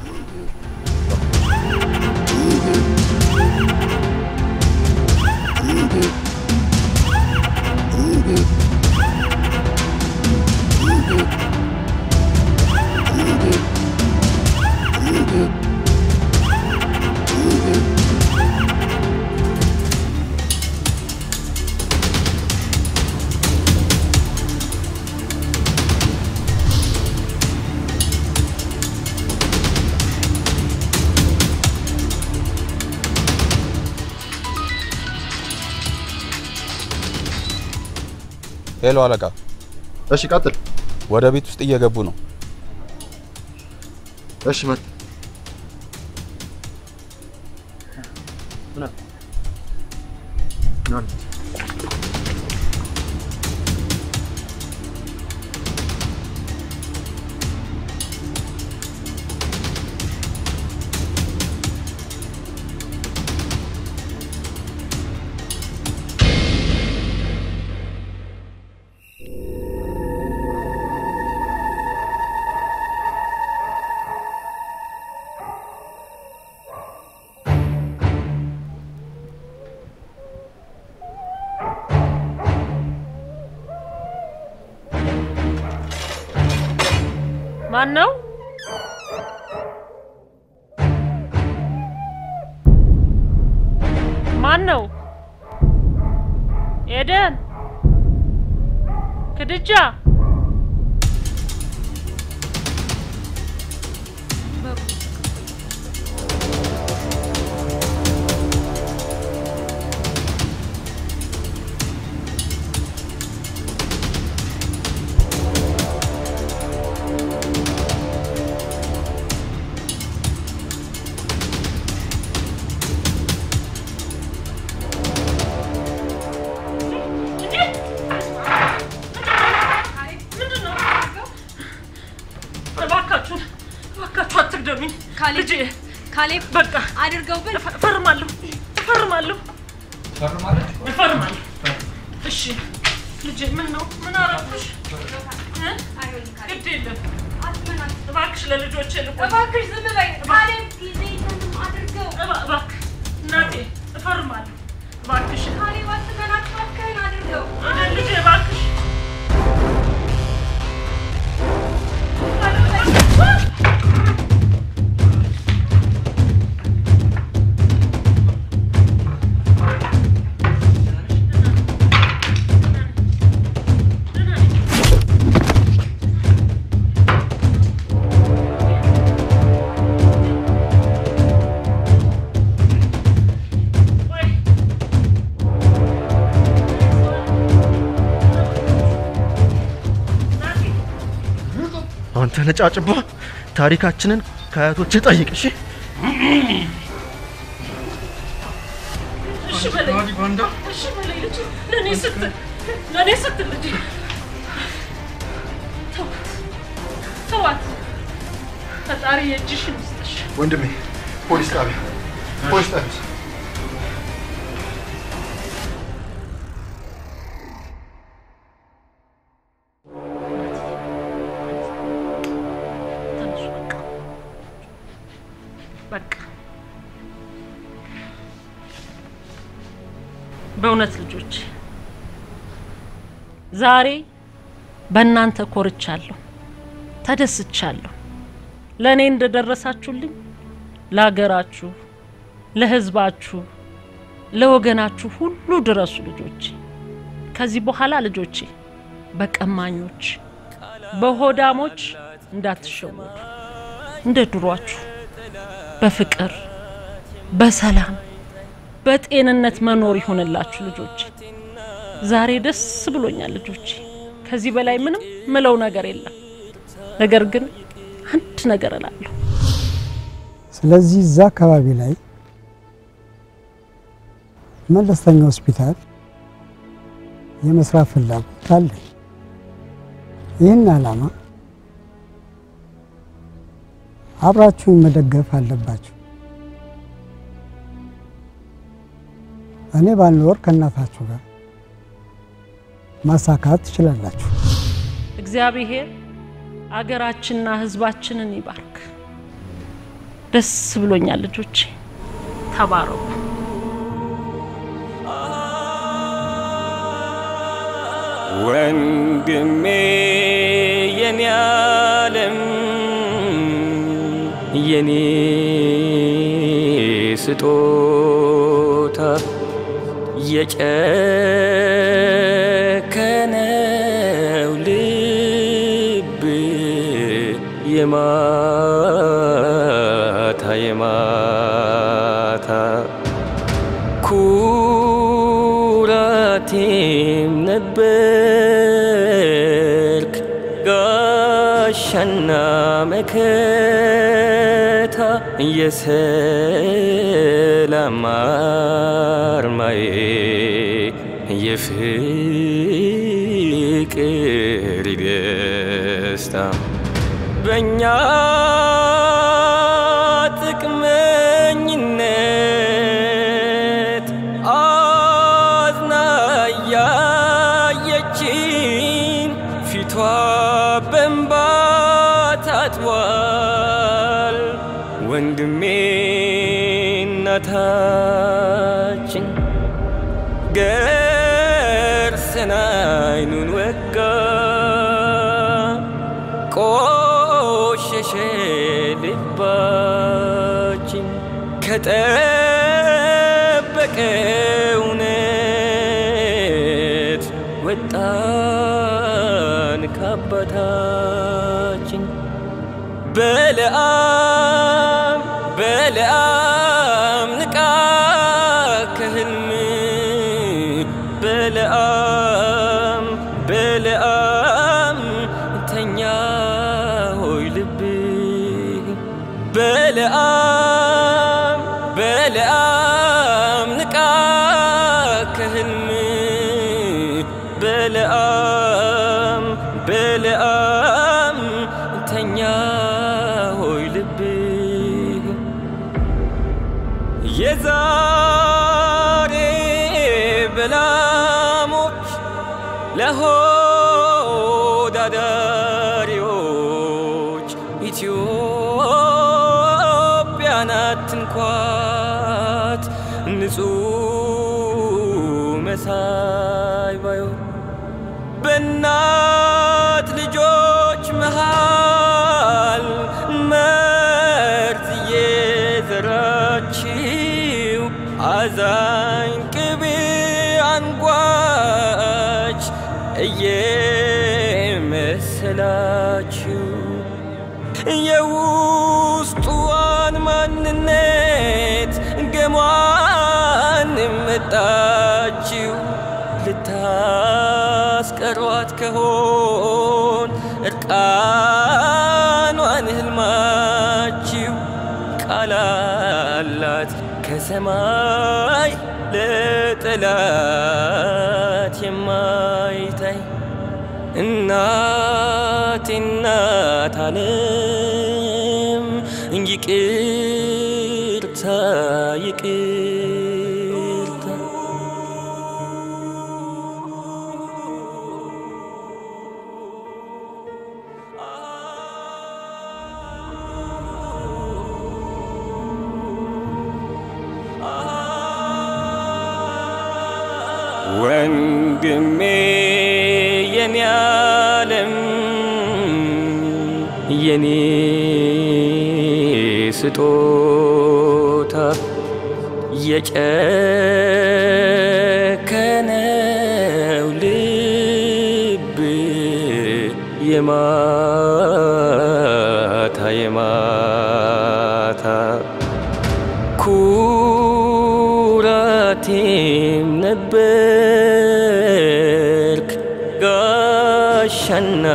ሄሎ አለቃ። እሺ ቀጥል። ወደ ቤት ውስጥ እየገቡ ነው። እሺ መጥ ማን ነው? ማን ነው? ኤደን፣ ክድጃ፣ እባካችሁን እባካችሁ አትግደሉኝ። ልጄ ካሌብ በቃ አድርገው ብል እፈርማለሁ እፈርማለሁ እፈርማለሁ። እሺ ልጄ ምን ነው ምን አረኩሽ? እ? ግድ የለም እባክሽ ለልጆቼ ልቆይ። እባክሽ ዝም በይ። ካሌብ ጊዜ የለንም አድርገው። እባ- እባክህ እናቴ እፈርማለሁ። እባክሽ ካሌብ አትመናቸው፣ እባክህን አድርገው። ኤደን ልጄ እባክሽ አንተ ነጫጭባ ታሪካችንን ከአያቶች ጠይቅ። እሺ እሺ በለኝ እሺ በለኝ ልጄ ለእኔ ስትል ለእኔ ስትል ልጄ ተዋት ተዋት ፈጣሪ የእጅሽን ይስጥሽ ወንድሜ ፖሊስ ጣቢያ ፖሊስ ጣቢያ በእውነት ልጆች ዛሬ በእናንተ ኮርቻለሁ፣ ተደስቻለሁ። ለእኔ እንደደረሳችሁልኝ ለሀገራችሁ፣ ለሕዝባችሁ፣ ለወገናችሁ ሁሉ ድረሱ ልጆቼ። ከዚህ በኋላ ልጆቼ በቀማኞች በሆዳሞች እንዳትሸወዱ፣ እንደ ድሯችሁ በፍቅር በሰላም በጤንነት መኖር ይሆንላችሁ ልጆቼ። ዛሬ ደስ ብሎኛል ልጆቼ። ከዚህ በላይ ምንም ምለው ነገር የለም። ነገር ግን አንድ ነገር እላለሁ። ስለዚህ እዛ አካባቢ ላይ መለስተኛ ሆስፒታል የመስራት ፍላጎት አለኝ። ይህን ዓላማ አብራችሁን መደገፍ አለባችሁ። እኔ ባልኖር ከእናታችሁ ጋር ማሳካት ትችላላችሁ። እግዚአብሔር አገራችንና ሕዝባችንን ይባርክ። ደስ ብሎኛል ልጆቼ፣ ተባረኩ። ወንድሜ የኔ ዓለም የኔ ስጦታ የጨከነው ልብ የማታ የማታ ኩራቴም ነበርክ ጋሻና መከታ የሰላም አርማዬ የፍቅር ደስታ በእኛ ጥቅመኝነት አዝና ያየችን ፊቷ በንባ ታጥቧል። ወንድሜ እናታችን ገርሰን አይኑን ወጋ ቆሸሸ ልባችን ከጠበቀ እውነት ወጣን ከአባታችን በለዓም በለዓም ንቃ ከህልም በለዓም በለዓም ተኛ ሆይ ልብ በለዓም በለዓም ንቃ ከህልም በለዓም በለዓም ተኛ ሆይ ልብ የዛሬ በላሞች ለሆዳዳሪዎች ኢትዮጵያን አትንኳት ንጹህ መሳይ ባዮ በእናት ልጆች መሃል መርዝ እየዘራችው አዛኝ ቅቤ አንጓች እየመሰላችው የውስጡዋን ማንነት ገሟን መጣችው ልታስቀሯት ከሆን እርቃኗን ህልማችው ቃላላት ከሰማይ ለጠላት የማይታይ እናቴ እናት ዓለም ይቅርታ ይቅርታ የኔ ስጦታ የጨከነው ልብ የማታ የማታ ኩራቴም ነበርክ ጋሻና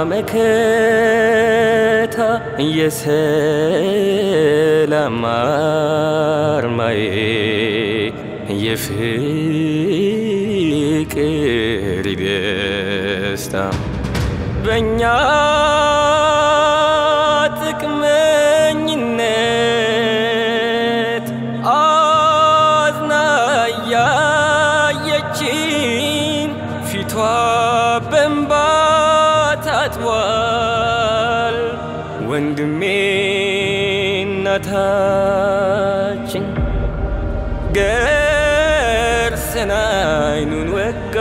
መከታ የሰላም አርማዬ የፍቅር ደስታ በእኛ ጥቅመኝነት አዝና ያየችን ፊቷ በእንባ ታጥቧል። ወንድሜ እናታችን ገርሰን አይኑን ወጋ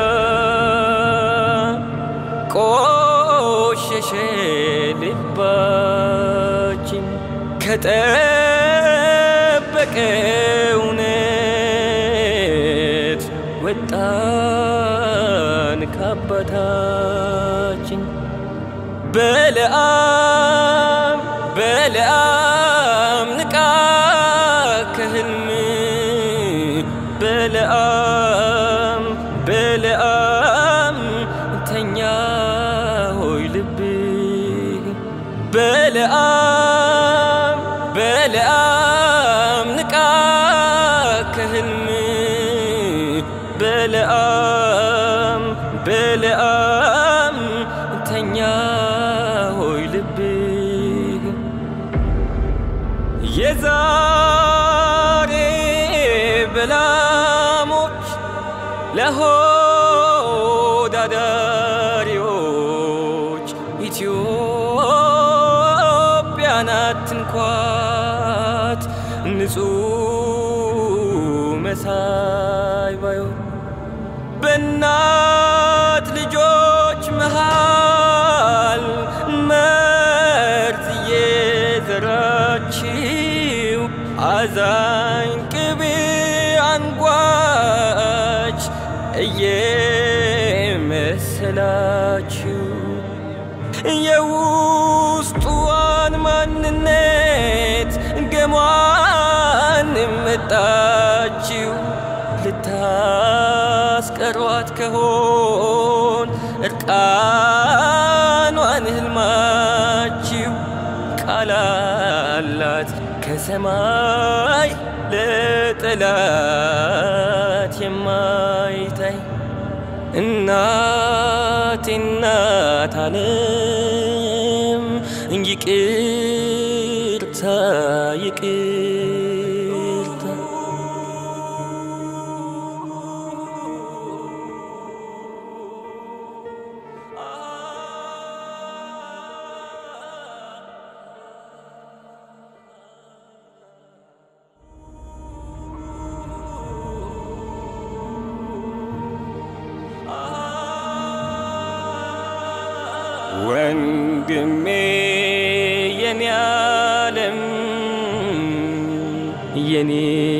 ቆሸሸ ልባችን ከጠበቀ እውነት ወጣን ከአባታችን በለዓም በለዓም ንቃ ከህልም በለዓም በለዓም ተኛ ሆይ ልብ በለዓም በለዓም ንቃ ከህልም በለዓም በለዓም ተኛ ሆይ ልብ የዛሬ በላሞች ለሆዳዳሪዎች ኢትዮጵያን አትንኳት ንጹህ መሳይ ባዮ በእናት ልጆች መሃል መርዝ እየዘራችው አዛኝ ቅቤ አንጓች እየመሰላችሁ የውስጡዋን ማንነት ገሟን መጣችው ልታስቀሯት ከሆን እርቃኗን ህልማችው ቃላላት ከሰማይ ለጠላት የማይታይ እናቴ እናት ዓለም ይቅርታ ይቅርታ ወንድሜ የኔ ዓለም የኔ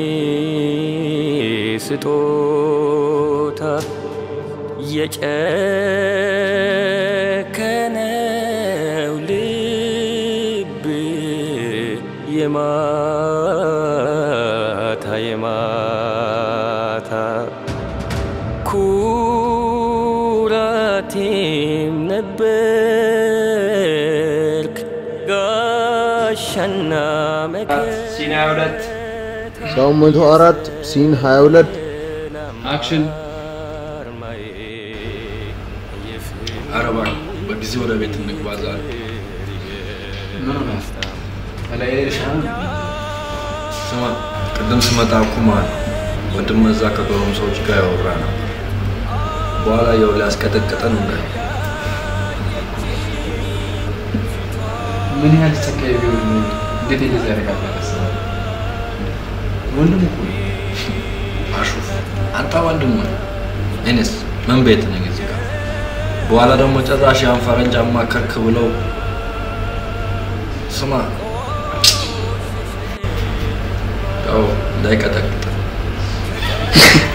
ስጦታ የጨከነው ልብ የማታ የማታ ኩራቴም ነበርክ ጋሻና ሲን 22 ሰው መቶ አራት ሲን 22 አክሽን ኧረ እባክህ በጊዜ ወደ ቤት እንግባ ዛሬ ምን ሆነ እላይ ሻን ስማ ቅድም ስመጣ ኩማል ወንድም እዛ ከጎረም ሰዎች ጋር ያወራ ነበር በኋላ ያው ሊያስቀጠቅጠን እንደ ምን ያህል ጨካኝ ቢሆን ነው እንዴት እንደዚህ ያደርጋል አላስብም። ወንድም እኮ ነው። አሹፍ አንተ ወንድም ነህ። እኔስ ምን ቤት ነኝ እዚህ ጋር በኋላ ደግሞ ጭራሽ ያን ፈረንጅ አማከርክ ብለው ስማ ያው እንዳይቀጠቅጥ